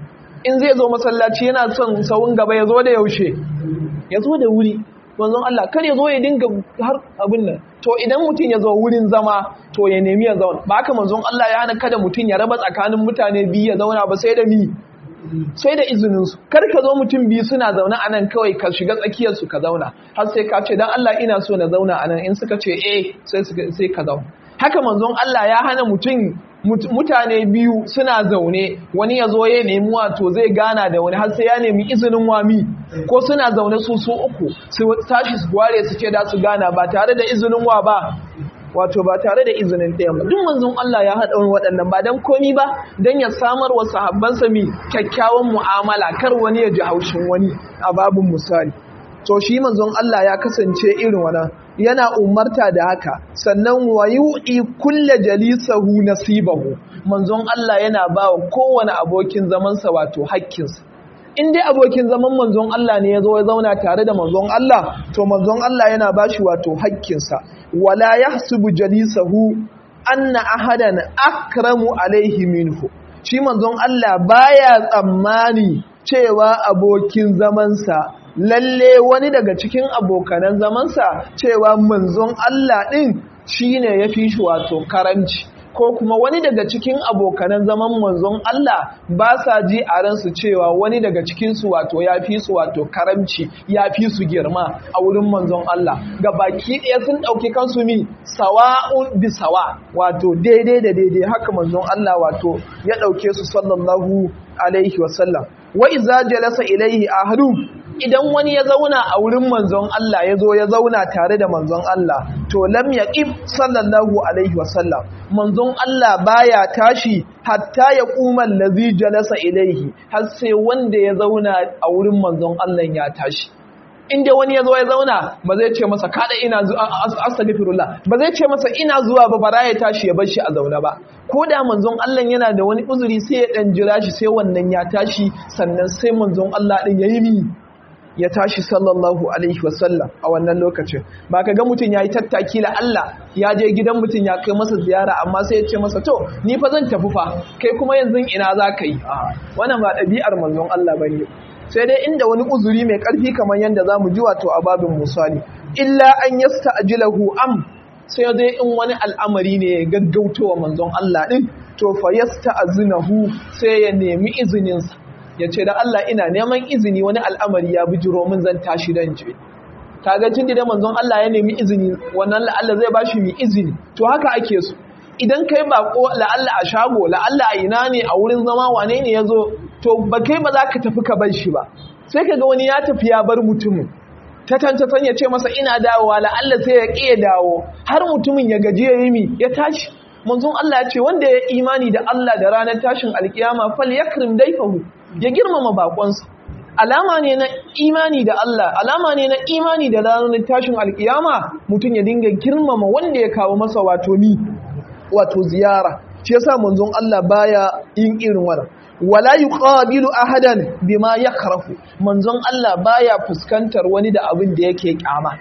in zai zo masallaci yana son sawun gaba ya zo da yaushe ya zo da wuri manzon Allah kar ya zo ya dinga har abin nan to idan mutum ya zo wurin zama to ya nemi ya zauna ba haka manzon Allah ya hana kada mutum ya raba tsakanin mutane biyu ya zauna ba sai da mi sai da izininsu kar ka zo mutum biyu suna zaune a nan kawai ka shiga tsakiyarsu ka zauna har sai ka ce don Allah ina so na zauna a nan in suka ce eh sai ka zauna haka manzon Allah ya hana mutum mutane biyu suna zaune wani ya zo ya nemi wato zai gana da wani har sai ya nemi izinin wami ko suna zaune su su uku su tashi su ware su ce da su gana ba tare da izinin wa ba wato ba tare da izinin ɗaya ba duk manzon Allah ya haɗa wani waɗannan ba don komi ba don ya samar wa sahabbansa mi kyakkyawan mu'amala kar wani ya ji haushin wani a babin misali to shi manzon Allah ya kasance irin wannan yana umarta da haka sannan wa yu'i kulle jalisahu nasibahu manzon Allah yana ba wa kowane abokin zamansa wato hakkinsa in dai abokin zaman manzon Allah ne ya zo ya zauna tare da manzon Allah to manzon Allah yana ba shi wato hakkinsa wala yahsubu jalisahu anna ahadan akramu alaihi minhu shi manzon Allah baya tsammani cewa abokin zamansa lalle wani daga cikin abokanan zamansa cewa manzon Allah din shine yafi shi wato karanci ko kuma wani daga cikin abokanan zaman manzon Allah ba sa ji a ransu cewa wani daga cikinsu wato ya fi su wato karamci ya fi su girma a wurin manzon Allah ga baki ɗaya sun ɗauki kansu mi sawa'un bi sawa wato daidai da daidai haka manzon Allah wato ya ɗauke su sallallahu alaihi wasallam wa iza jalasa ilaihi ahadun idan wani ya zauna a wurin manzon Allah ya zo ya zauna tare da manzon Allah to lam yaqib sallallahu alaihi wasallam manzon Allah baya tashi hatta ya kuma allazi jalasa ilaihi har sai wanda ya zauna a wurin manzon Allah ya tashi inda wani ya zo ya zauna ba zai ce masa kada ina zuwa astaghfirullah ba zai ce masa ina zuwa ba bara ya tashi ya bar shi a zaune ba ko da manzon Allah yana da wani uzuri sai ya dan jira shi sai wannan ya tashi sannan sai manzon Allah din yayi mi ya tashi sallallahu alaihi wasallam a wannan lokacin ba ka ga mutum ya yi tattaki la Allah ya je gidan mutum ya kai masa ziyara amma sai ya ce masa to ni fa zan tafi fa kai kuma yanzu ina za ka yi wannan ba ɗabi'ar manzon Allah ba ne sai dai inda wani uzuri mai ƙarfi kamar yadda za mu ji wato a babin misali illa an yasta ajilahu am sai dai in wani al'amari ne ya gaggautowa manzon Allah ɗin to fa yasta azinahu sai ya nemi izininsa ya ce da Allah ina neman izini wani al'amari ya bijiro min zan tashi dan je kaga tun da manzon Allah ya nemi izini wannan la'alla zai bashi mi izini to haka ake so idan kai bako la'alla a shago la'alla a ina ne a wurin zama wane ne ya zo to ba kai ba za ka tafi ka bar shi ba sai kaga wani ya tafi ya bar mutumin ta tantatan ya ce masa ina dawowa la'alla sai ya ƙi dawo har mutumin ya gaji ya yi mi ya tashi manzon Allah ya ce wanda ya imani da Allah da ranar tashin alkiyama fal yakrim daifahu ya girmama bakonsa alama ne na imani da Allah alama ne na imani da ranar tashin alkiyama mutum ya dinga girmama wanda ya kawo masa wato ni wato ziyara shi yasa manzon Allah baya yin irin wannan wala yuqabilu ahadan bima yakrahu manzon Allah baya fuskantar wani da abin da yake kyama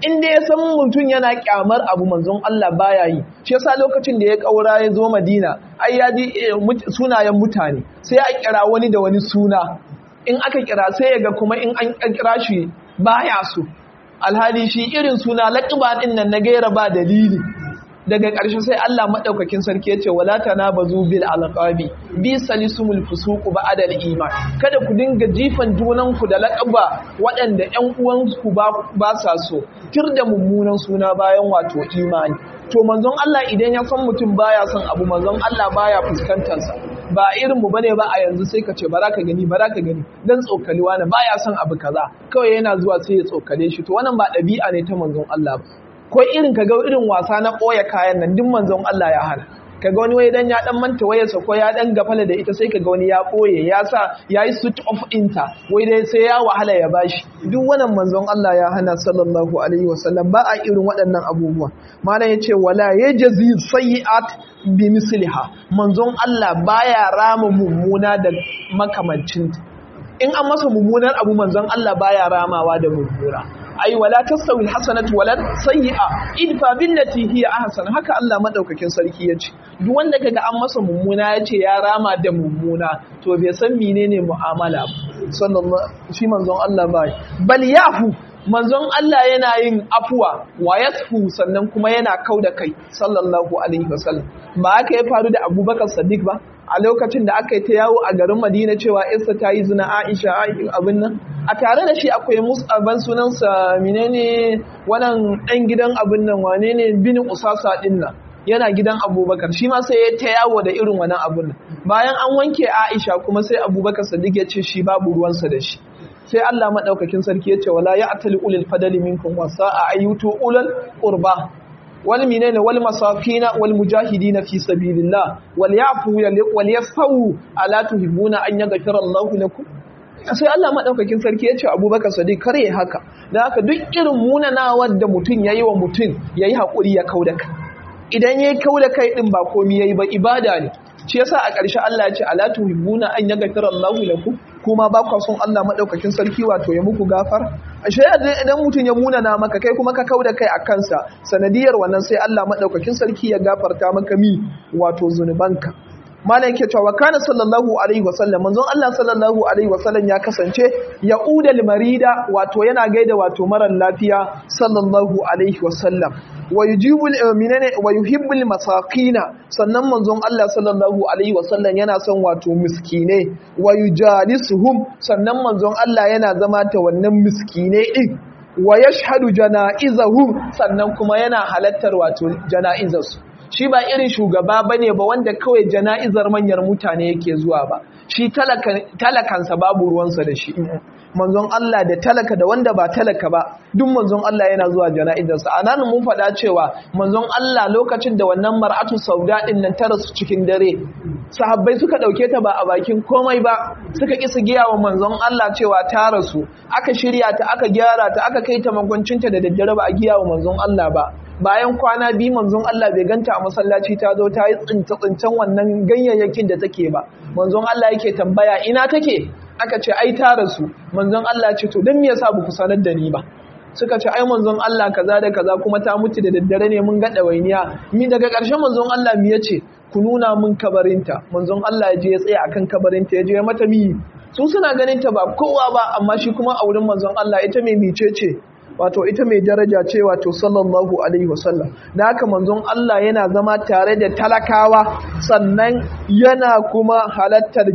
in dai ya san mutum yana kyamar abu manzon Allah baya yi shi yasa lokacin da ya kaura ya zo Madina ai ya ji sunayen mutane sai a kira wani da wani suna in aka kira sai ya ga kuma in an kira shi baya so alhali shi irin suna laƙiba ɗin nan na gaira ba dalili daga ƙarshe sai Allah maɗaukakin sarki ya ce wala tanabazu bil alqabi bi salisumul fusuq ba'da iman kada ku dinga jifan junanku da laƙaba waɗanda ƴan uwanku ba ba sa so tir da mummunan suna bayan wato imani to manzon Allah idan ya san mutum baya son abu manzon Allah baya fuskantar sa ba irin mu bane ba a yanzu sai ka ce bara ka gani bara ka gani dan tsokali wani baya son abu kaza kawai yana zuwa sai ya tsokale shi to wannan ba ɗabi'a ne ta manzon Allah ba ko irin ka ga irin wasa na ɓoye kayan nan duk manzon Allah ya hana ka ga wani wai dan ya dan manta wayarsa ko ya dan gafala da ita sai ka ga wani ya ɓoye ya sa ya yi switch off inta wai dai sai ya wahala ya bashi duk wannan manzon Allah ya hana sallallahu alaihi wasallam ba a irin waɗannan abubuwa malam ya ce wala yajzi sayyi'at bi misliha manzon Allah baya rama mummuna da makamancinta in an masa mummunar abu manzon Allah baya ramawa da mummuna ai wala tastawi alhasanatu wala sayyi'a idfa billati hiya ahsan haka Allah madaukakin sarki yace duk wanda kaga an masa mummuna yace ya rama da mummuna to bai san menene mu'amala sallallahu shi manzon Allah bai bal yafu manzon Allah yana yin afuwa wa yasfu sannan kuma yana kauda kai sallallahu alaihi wasallam ba haka ya faru da Abubakar Siddiq ba a lokacin da aka yi ta yawo a garin Madina cewa Isa ta yi zina Aisha abin nan a tare da shi akwai Mus'aban sunansa menene wannan dan gidan abin nan wane ne bin Usasa din nan yana gidan Abubakar shi ma sai ya ta yawo da irin wannan abin nan bayan an wanke Aisha kuma sai Abubakar Siddiq ya ce shi babu ruwansa da shi sai Allah madaukakin sarki ya ce wala ya'tali ulul fadali minkum wasa'a ayyutu ulul qurba wal minene wal masafina wal mujahidina fi sabilillah wal yafu wal yasfu ala tuhibbuna an yaghfira Allah lakum sai Allah madaukakin sarki ya ce Abubakar Sadiq kare haka dan haka duk irin munanawar da mutun yayi wa mutun yayi hakuri ya kauda kai idan yayi kauda kai din ba komai yayi ba ibada ne shi yasa a ƙarshe Allah ya ce ala tuhibbuna an yaghfira Allahu lakum kuma ba ku son Allah madaukakin sarki wato ya muku gafar ashe idan mutum ya munana maka kai kuma ka kauda kai a kansa sanadiyar wannan sai Allah madaukakin sarki ya gafarta maka mi wato zunubanka malam yake cewa kana sallallahu alaihi wasallam manzon Allah sallallahu alaihi wasallam ya kasance ya udal marida wato yana gaida wato marar lafiya sallallahu alaihi wasallam wa yujibul minane wa yuhibbul masakina sannan manzon Allah sallallahu alaihi wasallam yana son wato miskine wa yujalisuhum sannan manzon Allah yana zama ta wannan miskine din wa yashhadu janaizahum sannan kuma yana halattar wato janaizarsu shi ba irin shugaba bane ba wanda kawai jana'izar manyan mutane yake zuwa ba shi talakansa babu ruwansa da shi manzon Allah da talaka da wanda ba talaka ba duk manzon Allah yana zuwa jana'izarsa a nan mun faɗa cewa manzon Allah lokacin da wannan mar'atu sauda din nan ta rasu cikin dare sahabbai suka ɗauke ta ba a bakin komai ba suka ƙi su giya wa manzon Allah cewa ta rasu aka shirya ta aka gyara ta aka kai ta makwancinta da daddare ba a giya wa manzon Allah ba bayan kwana biyu manzon Allah bai ganta a masallaci ta zo ta yi tsince-tsincen wannan ganyayyakin da take ba manzon Allah yake tambaya ina take aka ce ai ta rasu manzon Allah ce to don me yasa ba ku sanar da ni ba suka ce ai manzon Allah kaza da kaza kuma ta mutu da daddare ne mun ga dawainiya mi daga ƙarshen manzon Allah mi yace ku nuna mun kabarinta manzon Allah ya je ya tsaya akan kabarinta ya je mata mi su suna ganin ta ba kowa ba amma shi kuma a wurin manzon Allah ita mai mice ce wato ita mai daraja ce wato sallallahu alaihi wasallam da haka manzon Allah yana zama tare da talakawa sannan yana kuma halattar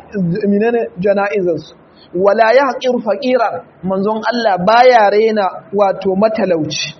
jana'izarsu wala ya haƙir faƙira manzon Allah baya rena wato matalauci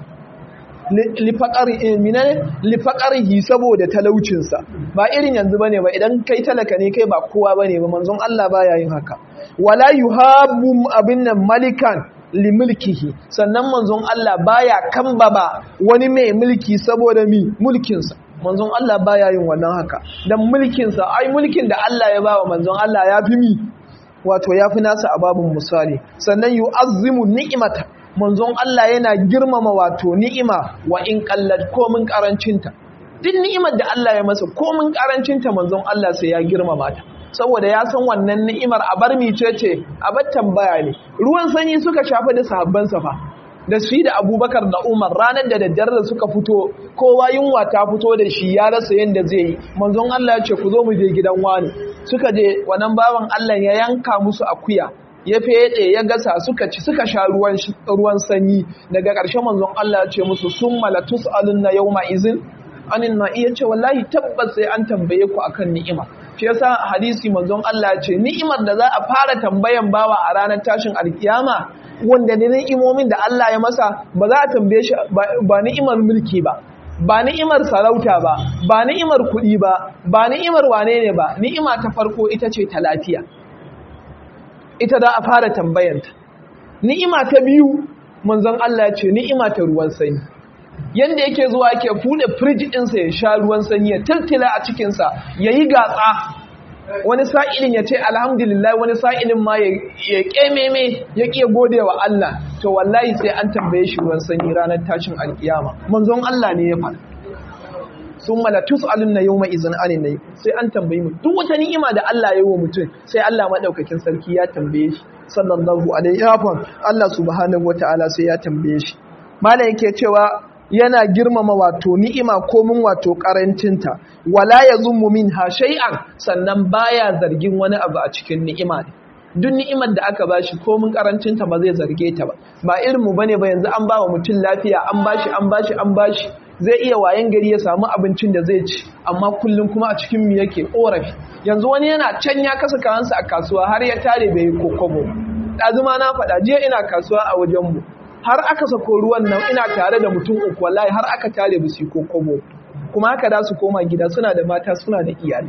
lifaƙarihi saboda talaucinsa ba irin yanzu ba ne ba idan kai talaka ne kai ba kowa ba ne ba manzon Allah baya yin haka wala yuhabbu abin nan malikan limulkihi sannan manzon Allah baya kambaba wani mai mulki saboda mi mulkinsa manzon Allah baya yin wannan haka dan mulkinsa ai mulkin da Allah ya bawa manzon Allah ya fi mi wato ya fi nasa ababun misali sannan yu'azzimu ni'imata manzon Allah yana girmama wato ni'ima wa in qallat komin karancinta duk ni'imar da Allah ya masa komin karancinta manzon Allah sai ya girmama ta saboda ya san wannan ni'imar a bar mice ce a bar tambaya ne ruwan sanyi suka shafa da sahabban fa da shi da abubakar da umar ranar da daddare da suka fito kowa yunwa ta fito da shi ya rasa yadda zai yi manzon Allah ya ce ku zo mu je gidan wani suka je wannan bawan Allah ya yanka musu akuya ya fede ya gasa suka ci suka sha ruwan ruwan sanyi daga ƙarshe manzon Allah ya ce musu summa la tusaluna yawma izin anin na iya ce wallahi tabbas sai an tambaye ku akan ni'ima shi yasa hadisi manzon Allah ya ce ni'imar da za a fara tambayan bawa a ranar tashin alkiyama wanda ne ni'imomin da Allah ya masa ba za a tambaye shi ba ni'imar mulki ba ba ni'imar sarauta ba ba ni'imar kuɗi ba ba ni'imar wane ne ba ni'ima ta farko ita ce ta lafiya ita za a fara tambayanta ni'ima ta biyu manzon Allah ya ce ni'ima ta ruwan sanyi yanda yake zuwa yake fude firiji ɗinsa ya sha ruwan sanyi ya tiltila a cikinsa ya yi gatsa wani sa'ilin ya ce alhamdulillah wani sa'ilin ma ya ƙememe ya ƙiya gode wa Allah to wallahi sai an tambaye shi ruwan sanyi ranar tashin alƙiyama manzon Allah ne ya faɗa sun mala tus'alun na yawma izin anin na sai an tambayi mu duk wata ni'ima da Allah ya yi wa mutum sai Allah maɗaukakin sarki ya tambaye shi sallallahu alaihi wa Allah subhanahu wataala sai ya tambaye shi malam yake cewa yana girmama wato ni'ima komin wato karancinta wala yazummu minha shay'an sannan baya zargin wani abu a cikin ni'ima ne duk ni'imar da aka bashi komin karancinta ba zai zarge ta ba ba irin mu bane ba yanzu an bawa mutum lafiya an bashi an bashi an bashi zai iya wayan gari ya samu abincin da zai ci amma kullum kuma a cikin mu yake korafi yanzu wani yana can ya kasa kawansa a kasuwa har ya tare bai yi kokobo ɗazuma na faɗa jiya ina kasuwa a wajen mu har aka sako ruwan nan ina tare da mutum uku wallahi har aka tare busi ko kobo kuma haka da su koma gida suna da mata suna da iyali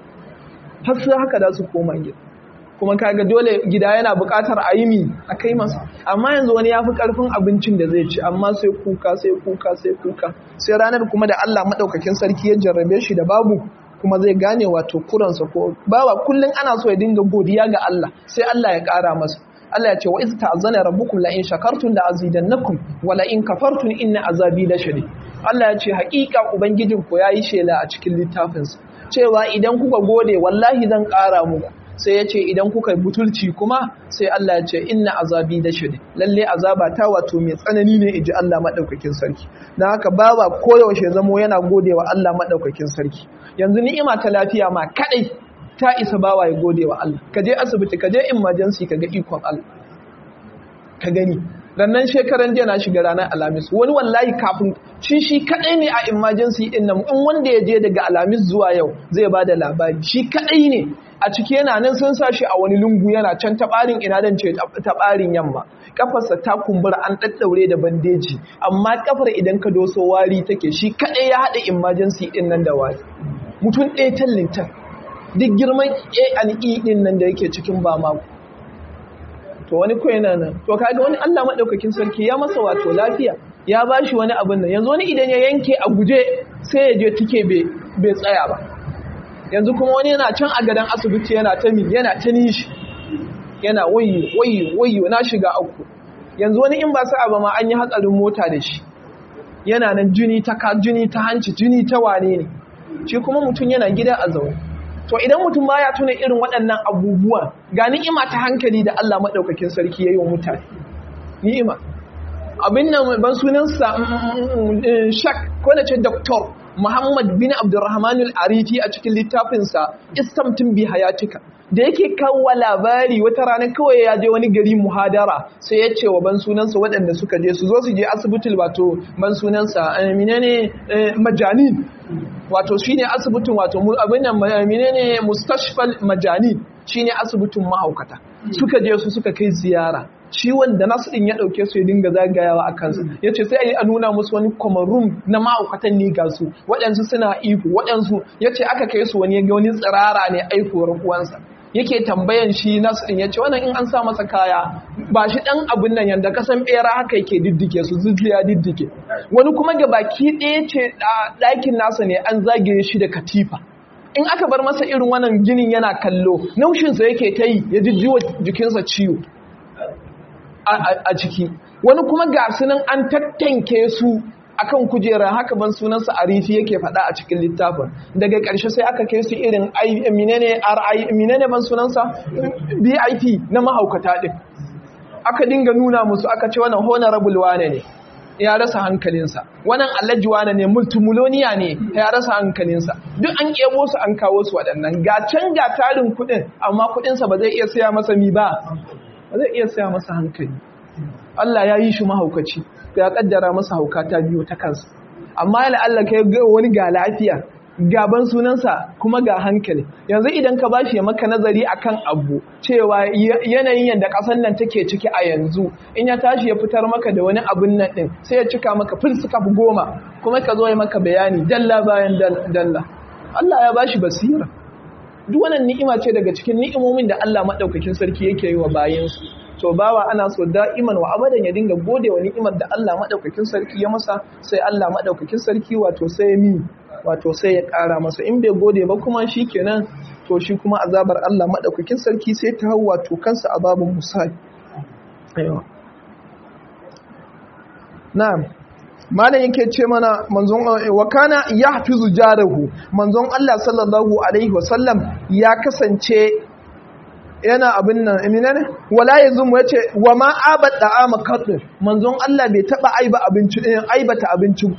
har su haka da su koma gida kuma kaga dole gida yana buƙatar a yi mi a kai masa amma yanzu wani ya fi ƙarfin abincin da zai ci amma sai kuka sai kuka sai kuka sai ranar kuma da Allah maɗaukakin sarki ya jarrabe shi da babu kuma zai gane wato kuransa ko bawa kullum ana so ya dinga godiya ga Allah sai Allah ya ƙara masa Allah ya ce wa iz ta'azzana rabbukum la in shakartum la azidannakum wa la in kafartum inna azabi la shadid Allah ya ce haƙiƙa ubangijin ku yayi shela a cikin littafinsa cewa idan kuka gode wallahi zan ƙara muku sai ya ce idan kuka yi butulci kuma sai Allah ya ce inna azabi da shiri lalle azaba ta wato mai tsanani ne iji Allah maɗaukakin sarki don haka bawa koyaushe zamo yana gode wa Allah maɗaukakin sarki yanzu ni'ima ta lafiya ma kaɗai ta isa bawa ya gode wa Allah ka je asibiti ka je emergency ka ga ikon Allah ka gani rannan shekaran jiya na shiga ranar alamis wani wallahi kafin shi shi kadai ne a emergency din nan in wanda ya je daga alamis zuwa yau zai bada labari shi kadai ne a ciki yana nan sun sa shi a wani lungu yana can tabarin ina dan ce tabarin yamma kafarsa ta kumbura an daddaure da bandeji amma kafar idan ka doso wari take shi kadai ya hada emergency din nan da wari mutum ɗaya tallinta duk girman A&E din nan da yake cikin ba mako to wani ko yana nan to kaga wani Allah madaukakin sarki ya masa wato lafiya ya bashi wani abin nan yanzu wani idan ya yanke a guje sai ya je tike bai tsaya ba yanzu kuma wani yana can a gadan asibiti yana ta mi yana ta nishi yana wayo wayo wayo na shiga uku yanzu wani in ba sa ba ma an yi hatsarin mota da shi yana nan jini ta ka jini ta hanci jini ta wane ne shi kuma mutum yana gida a zaune to idan mutum ba ya tuna irin waɗannan abubuwan ga ni'ima ta hankali da Allah maɗaukakin sarki ya yi wa mutane ni'ima abin nan ban sunansa shak ko na ce doktor muhammad bin abdurrahman al-arifi a cikin littafinsa istamtin bi hayatika da yake kawo labari wata rana kawai ya je wani gari muhadara sai ya ce wa ban sunansa waɗanda suka je su zo su je asibitin wato ban sunansa menene majanin wato shine asibitin wato abin nan menene mustashfal majanin shine asibitin mahaukata suka je su suka kai ziyara ciwon da nasu din ya dauke su ya dinga zagayawa a kansu ya ce sai a nuna musu wani kwamarum na ma'aukatan ne ga su waɗansu suna ihu waɗansu ya ce aka kai su wani ya ga wani tsirara ne aihuwar uwansa yake tambayan shi nasu din ya ce wannan in an sa masa kaya ba shi ɗan abin nan yadda kasan ɓera haka yake diddike su zuciya diddike wani kuma ga baki ɗaya ce ɗakin nasa ne an zagaye shi da katifa in aka bar masa irin wannan ginin yana kallo naushinsa yake ta yi ya jijjiwa jikinsa ciwo a ciki wani kuma ga sunan an tattanke su akan kujerar haka ban sunansa arifi yake faɗa a cikin littafin daga ƙarshe sai aka kai su irin minene ri minene ban sunansa bip na mahaukata ɗin aka dinga nuna musu aka ce wannan honorable wane ne ya rasa hankalinsa wannan alhaji wane ne multimiloniya ne ya rasa hankalinsa duk an kebo su an kawo su waɗannan ga can ga tarin kuɗin amma kuɗinsa ba zai iya saya masa mi ba ba zai iya saya masa hankali Allah ya yi shi mahaukaci ya kaddara masa hauka ta biyo ta kansa amma yana Allah kai ga wani ga lafiya gaban sunansa kuma ga hankali yanzu idan ka bashi ya maka nazari akan abu cewa yanayin yadda ƙasar nan take ciki a yanzu in ya tashi ya fitar maka da wani abun nan din sai ya cika maka filsika goma kuma ka zo ya maka bayani dalla bayan dalla Allah ya bashi basira duk wannan ni'ima ce daga cikin ni'imomin da Allah madaukakin sarki yake yi wa bayansu to bawa ana so da'iman wa abadan ya dinga gode wa ni'imar da Allah madaukakin sarki ya masa sai Allah madaukakin sarki wato sai mi wato sai ya ƙara masa in bai gode ba kuma shi kenan to shi kuma azabar Allah maɗaukakin sarki sai ta hau wato kansa azabin musali na'am malam yake ce mana manzon wa kana yahfizu jarahu manzon Allah sallallahu alaihi wasallam ya kasance yana abin nan emina ne wala yazum yace wa ma abada ama qad manzon Allah bai taba aiba abinci aibata abinci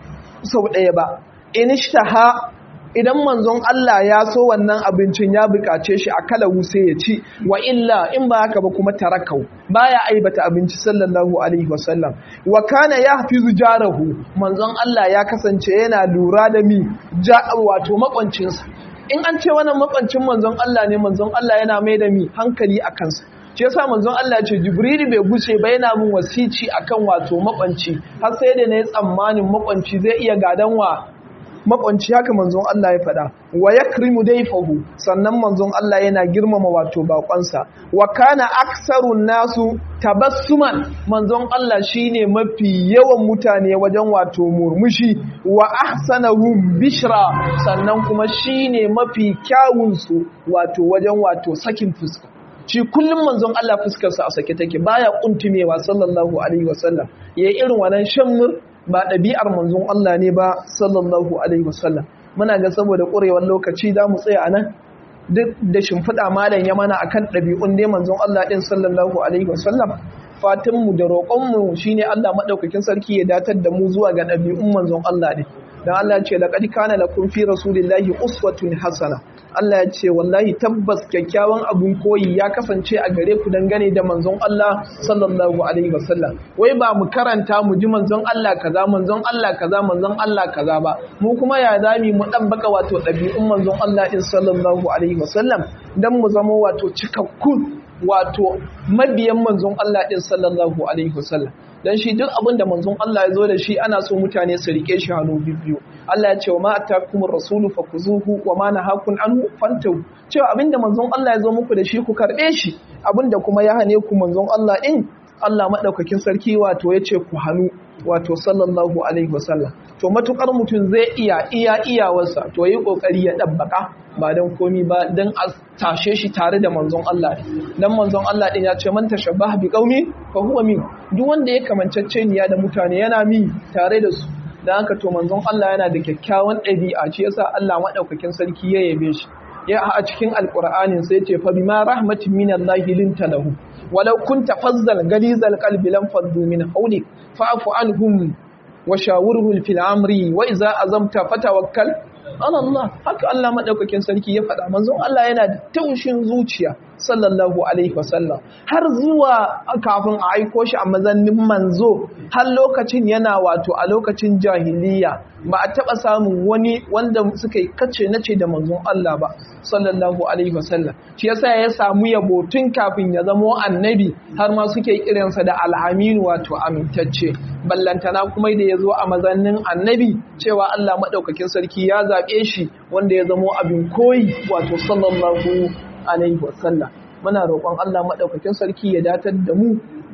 sau ɗaya ba inishtaha idan manzon Allah ya so wannan abincin ya bukace shi a kalawu sai ya ci wa illa in ba haka ba kuma tarakau baya aibata abinci sallallahu alaihi wasallam wa kana yahfizu jarahu manzon Allah ya kasance yana lura da mi ja wato makwancinsa in an ce wannan makwancin manzon Allah ne manzon Allah yana mai da mi hankali a kansa shi yasa manzon Allah ce Jibrilu bai guce ba yana min wasici akan wato makwanci har sai da nayi tsammanin makwanci zai iya gadan wa makwanci haka manzon Allah ya faɗa wa yakrimu dayfahu sannan manzon Allah yana girmama wato bakonsa wa kana aksarun nasu tabassuman manzon Allah shine mafi yawan mutane wajen wato murmushi wa ahsanahum bishra sannan kuma shine mafi kyawun su wato wajen wato sakin fuska shi kullum manzon Allah fuskarsa a sake take baya kuntumewa sallallahu alaihi wasallam yayi irin wannan shammur ba ɗabi'ar manzon Allah ne ba sallallahu alaihi wasallam muna ga saboda ƙurewar lokaci za mu tsaya nan duk da shimfiɗa malam ya mana akan ɗabi'un ne manzon Allah ɗin sallallahu alaihi wasallam fatinmu da roƙonmu shine Allah maɗaukakin sarki ya datar da mu zuwa ga ɗabi'un manzon Allah ɗin dan Allah ce laqad kana lakum fi rasulillahi uswatun hasana Allah ya ce wallahi tabbas kyakkyawan abun koyi ya kasance a gare ku dangane da manzon Allah sallallahu alaihi wasallam wai ba mu karanta mu ji manzon Allah kaza manzon Allah kaza manzon Allah kaza ba mu kuma ya zami mu dan baka wato dabi'un manzon Allah din sallallahu alaihi wasallam dan mu zama wato cikakkun wato mabiyan manzon Allah din sallallahu alaihi wasallam dan shi duk abin da manzon Allah ya zo da shi ana so mutane su rike shi hannu biyu Allah ya ce wa ma atakumur rasulu fakuzuhu wa ma nahakum anhu fantahu cewa abinda manzon Allah ya zo muku da shi ku karbe shi abinda kuma ya hane ku manzon Allah din Allah madaukakin sarki wato ya ce ku hannu wato sallallahu alaihi wasallam to matukar mutum zai iya iya iyawarsa to yi kokari ya dabbaka ba dan komi ba dan a tashe shi tare da manzon Allah dan manzon Allah din ya ce man tashabbaha bi qaumi fa huwa min duk wanda ya kamancacce niya da mutane yana mi tare da su dan haka to manzon Allah yana da kyakkyawan ɗabi'a shi yasa Allah madaukakin sarki ya yabe shi ya a cikin alqur'anin sai ce fa bima rahmatin minallahi linta lahu walau kunta fazzal galizal qalbi lam faddu min hawlik fa'fu anhum wa shawurhum fil amri wa idza azamta fatawakkal ala Allah haka Allah madaukakin sarki ya faɗa manzon Allah yana da taushin zuciya sallallahu alaihi wasallam har zuwa kafin a aiko shi a mazannin manzo har lokacin yana wato a lokacin jahiliya ba a taɓa samun wani wanda suka yi kace nace da manzon Allah ba sallallahu alaihi wasallam shi yasa ya samu yabo tun kafin ya zamo annabi har ma suke kiransa da al'aminu wato amintacce ballantana kuma da ya zo a mazannin annabi cewa Allah maɗaukakin sarki ya zaɓe shi wanda ya zamo abin koyi wato sallallahu alaihi wasallam muna roƙon Allah maɗaukakin sarki ya datar da mu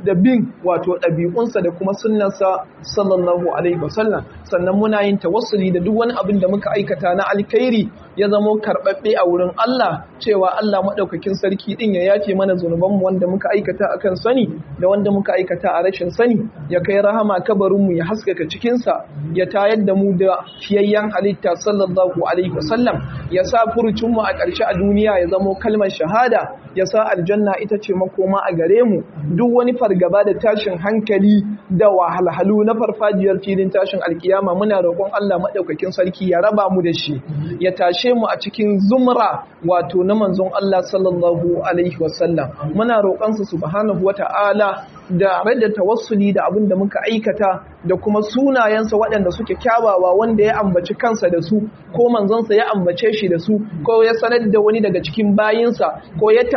da bin wato ɗabi'unsa da kuma sunnarsa sallallahu alaihi wasallam sannan muna yin tawassuli da duk wani abin da muka aikata na alkhairi ya zamo karɓaɓɓe a wurin Allah cewa Allah maɗaukakin sarki ɗin ya yafe mana zunubanmu wanda muka aikata akan sani da wanda muka aikata a rashin sani ya kai rahama kabarinmu ya haskaka cikinsa ya tayar da mu da fiyayyen halitta sallallahu alaihi wasallam ya sa furucinmu a ƙarshe a duniya ya zamo kalmar shahada ya sa aljanna ita ce makoma a gare mu duk wani fargaba da tashin hankali da wahalhalu na farfajiyar filin tashin alkiyama muna roƙon Allah maɗaukakin sarki ya raba mu da shi ya tashe mu a cikin zumra wato na manzon Allah sallallahu alaihi wasallam muna roƙonsa subhanahu wata'ala da da tawassuli da abin da muka aikata da kuma sunayensa waɗanda suke kyawawa wanda ya ambaci kansa da su ko manzonsa ya ambace shi da su ko ya sanar da wani daga cikin bayinsa ko ya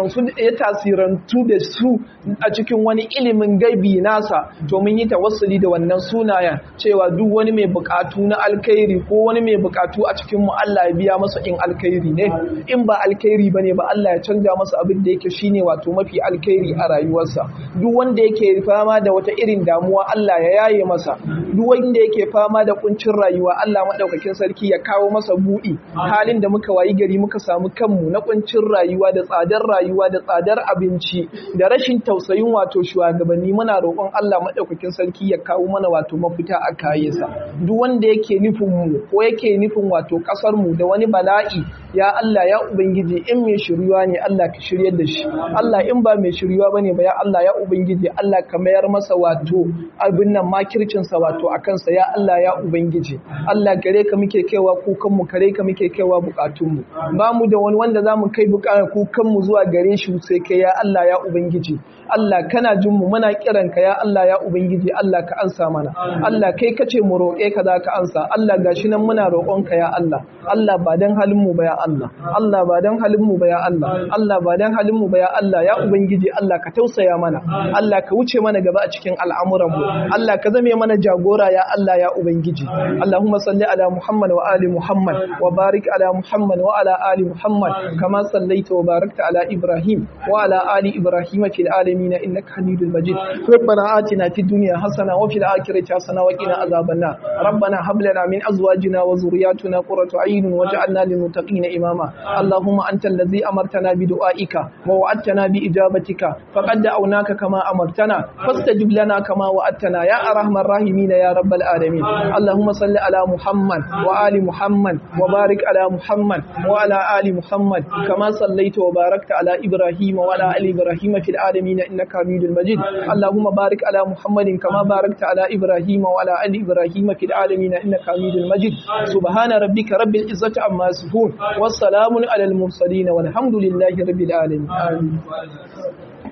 tasirantu da su a cikin wani ilimin gaibi nasa to mun yi tawassuli da wannan sunayen cewa duk wani mai bukatu na alkhairi ko wani mai bukatu a cikin mu Allah ya biya masa in alkhairi ne in ba alkhairi bane ba Allah ya canja masa abin da yake shine wato mafi alkhairi a rayuwarsa duk wanda yake fama da wata irin damuwa Allah ya yaye masa duk wanda yake fama da kuncin rayuwa Allah madaukakin sarki ya kawo masa buɗi halin da muka wayi gari muka samu kanmu na kuncin rayuwa da tsadar rayuwa da tsadar abinci da rashin tausayin wato shugabanni muna roƙon Allah madaukakin sarki ya kawo mana wato mafita a kayansa duk wanda yake nufin mu ko yake nufin wato kasar mu da wani bala'i ya Allah ya ubangiji in mai shiryuwa ne Allah ka shiryar da shi Allah in ba mai shiryuwa bane ba ya Allah ya ubangiji Allah ka mayar masa wato abin nan makircin sa wato akan sa ya Allah ya ubangiji Allah gare ka muke kaiwa kukan mu kare ka muke kaiwa bukatun mu ba mu da wani wanda zamu kai bukatun kukan mu zuwa gare shi sai kai ya Allah ya ubangiji Allah kana jin mu muna kiran ka ya Allah ya ubangiji Allah ka ansa mana Allah kai kace mu roƙe ka za ka ansa Allah gashi nan muna roƙon ka ya Allah Allah ba dan halin mu ba ya Allah Allah ba dan halin mu ba ya Allah Allah ba dan halin mu ba ya Allah ya ubangiji Allah ka tausaya mana Allah ka wuce mana gaba a cikin al'amuran mu Allah ka zame mana jagora ya Allah ya ubangiji Allahumma salli ala Muhammad wa ali Muhammad wa barik ala Muhammad wa ala ali Muhammad kama sallaita wa barakta ala Ibrahim wa ala ali Ibrahim fil alamin innaka Hamidul Majid ربنا آتنا في الدنيا حسنة وفي الآخرة حسنة وقنا عذاب النار ربنا هب لنا من أزواجنا وذرياتنا قرة عين واجعلنا للمتقين إماما اللهم أنت الذي أمرتنا بدعائك ووعدتنا بإجابتك فقد دعوناك كما أمرتنا فاستجب لنا كما وعدتنا يا أرحم الراحمين يا رب العالمين اللهم صل على محمد وآل محمد وبارك على محمد وعلى آل محمد كما صليت وباركت على إبراهيم وعلى آل إبراهيم في العالمين إنك حميد مجيد اللهم بارك على محمد كما باركت على إبراهيم وعلى آل إبراهيم في العالمين إنك حميد مجيد سبحان ربك رب العزة عما يصفون والسلام على المرسلين والحمد لله رب العالمين آمين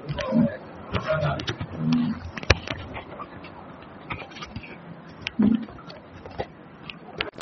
Thank you.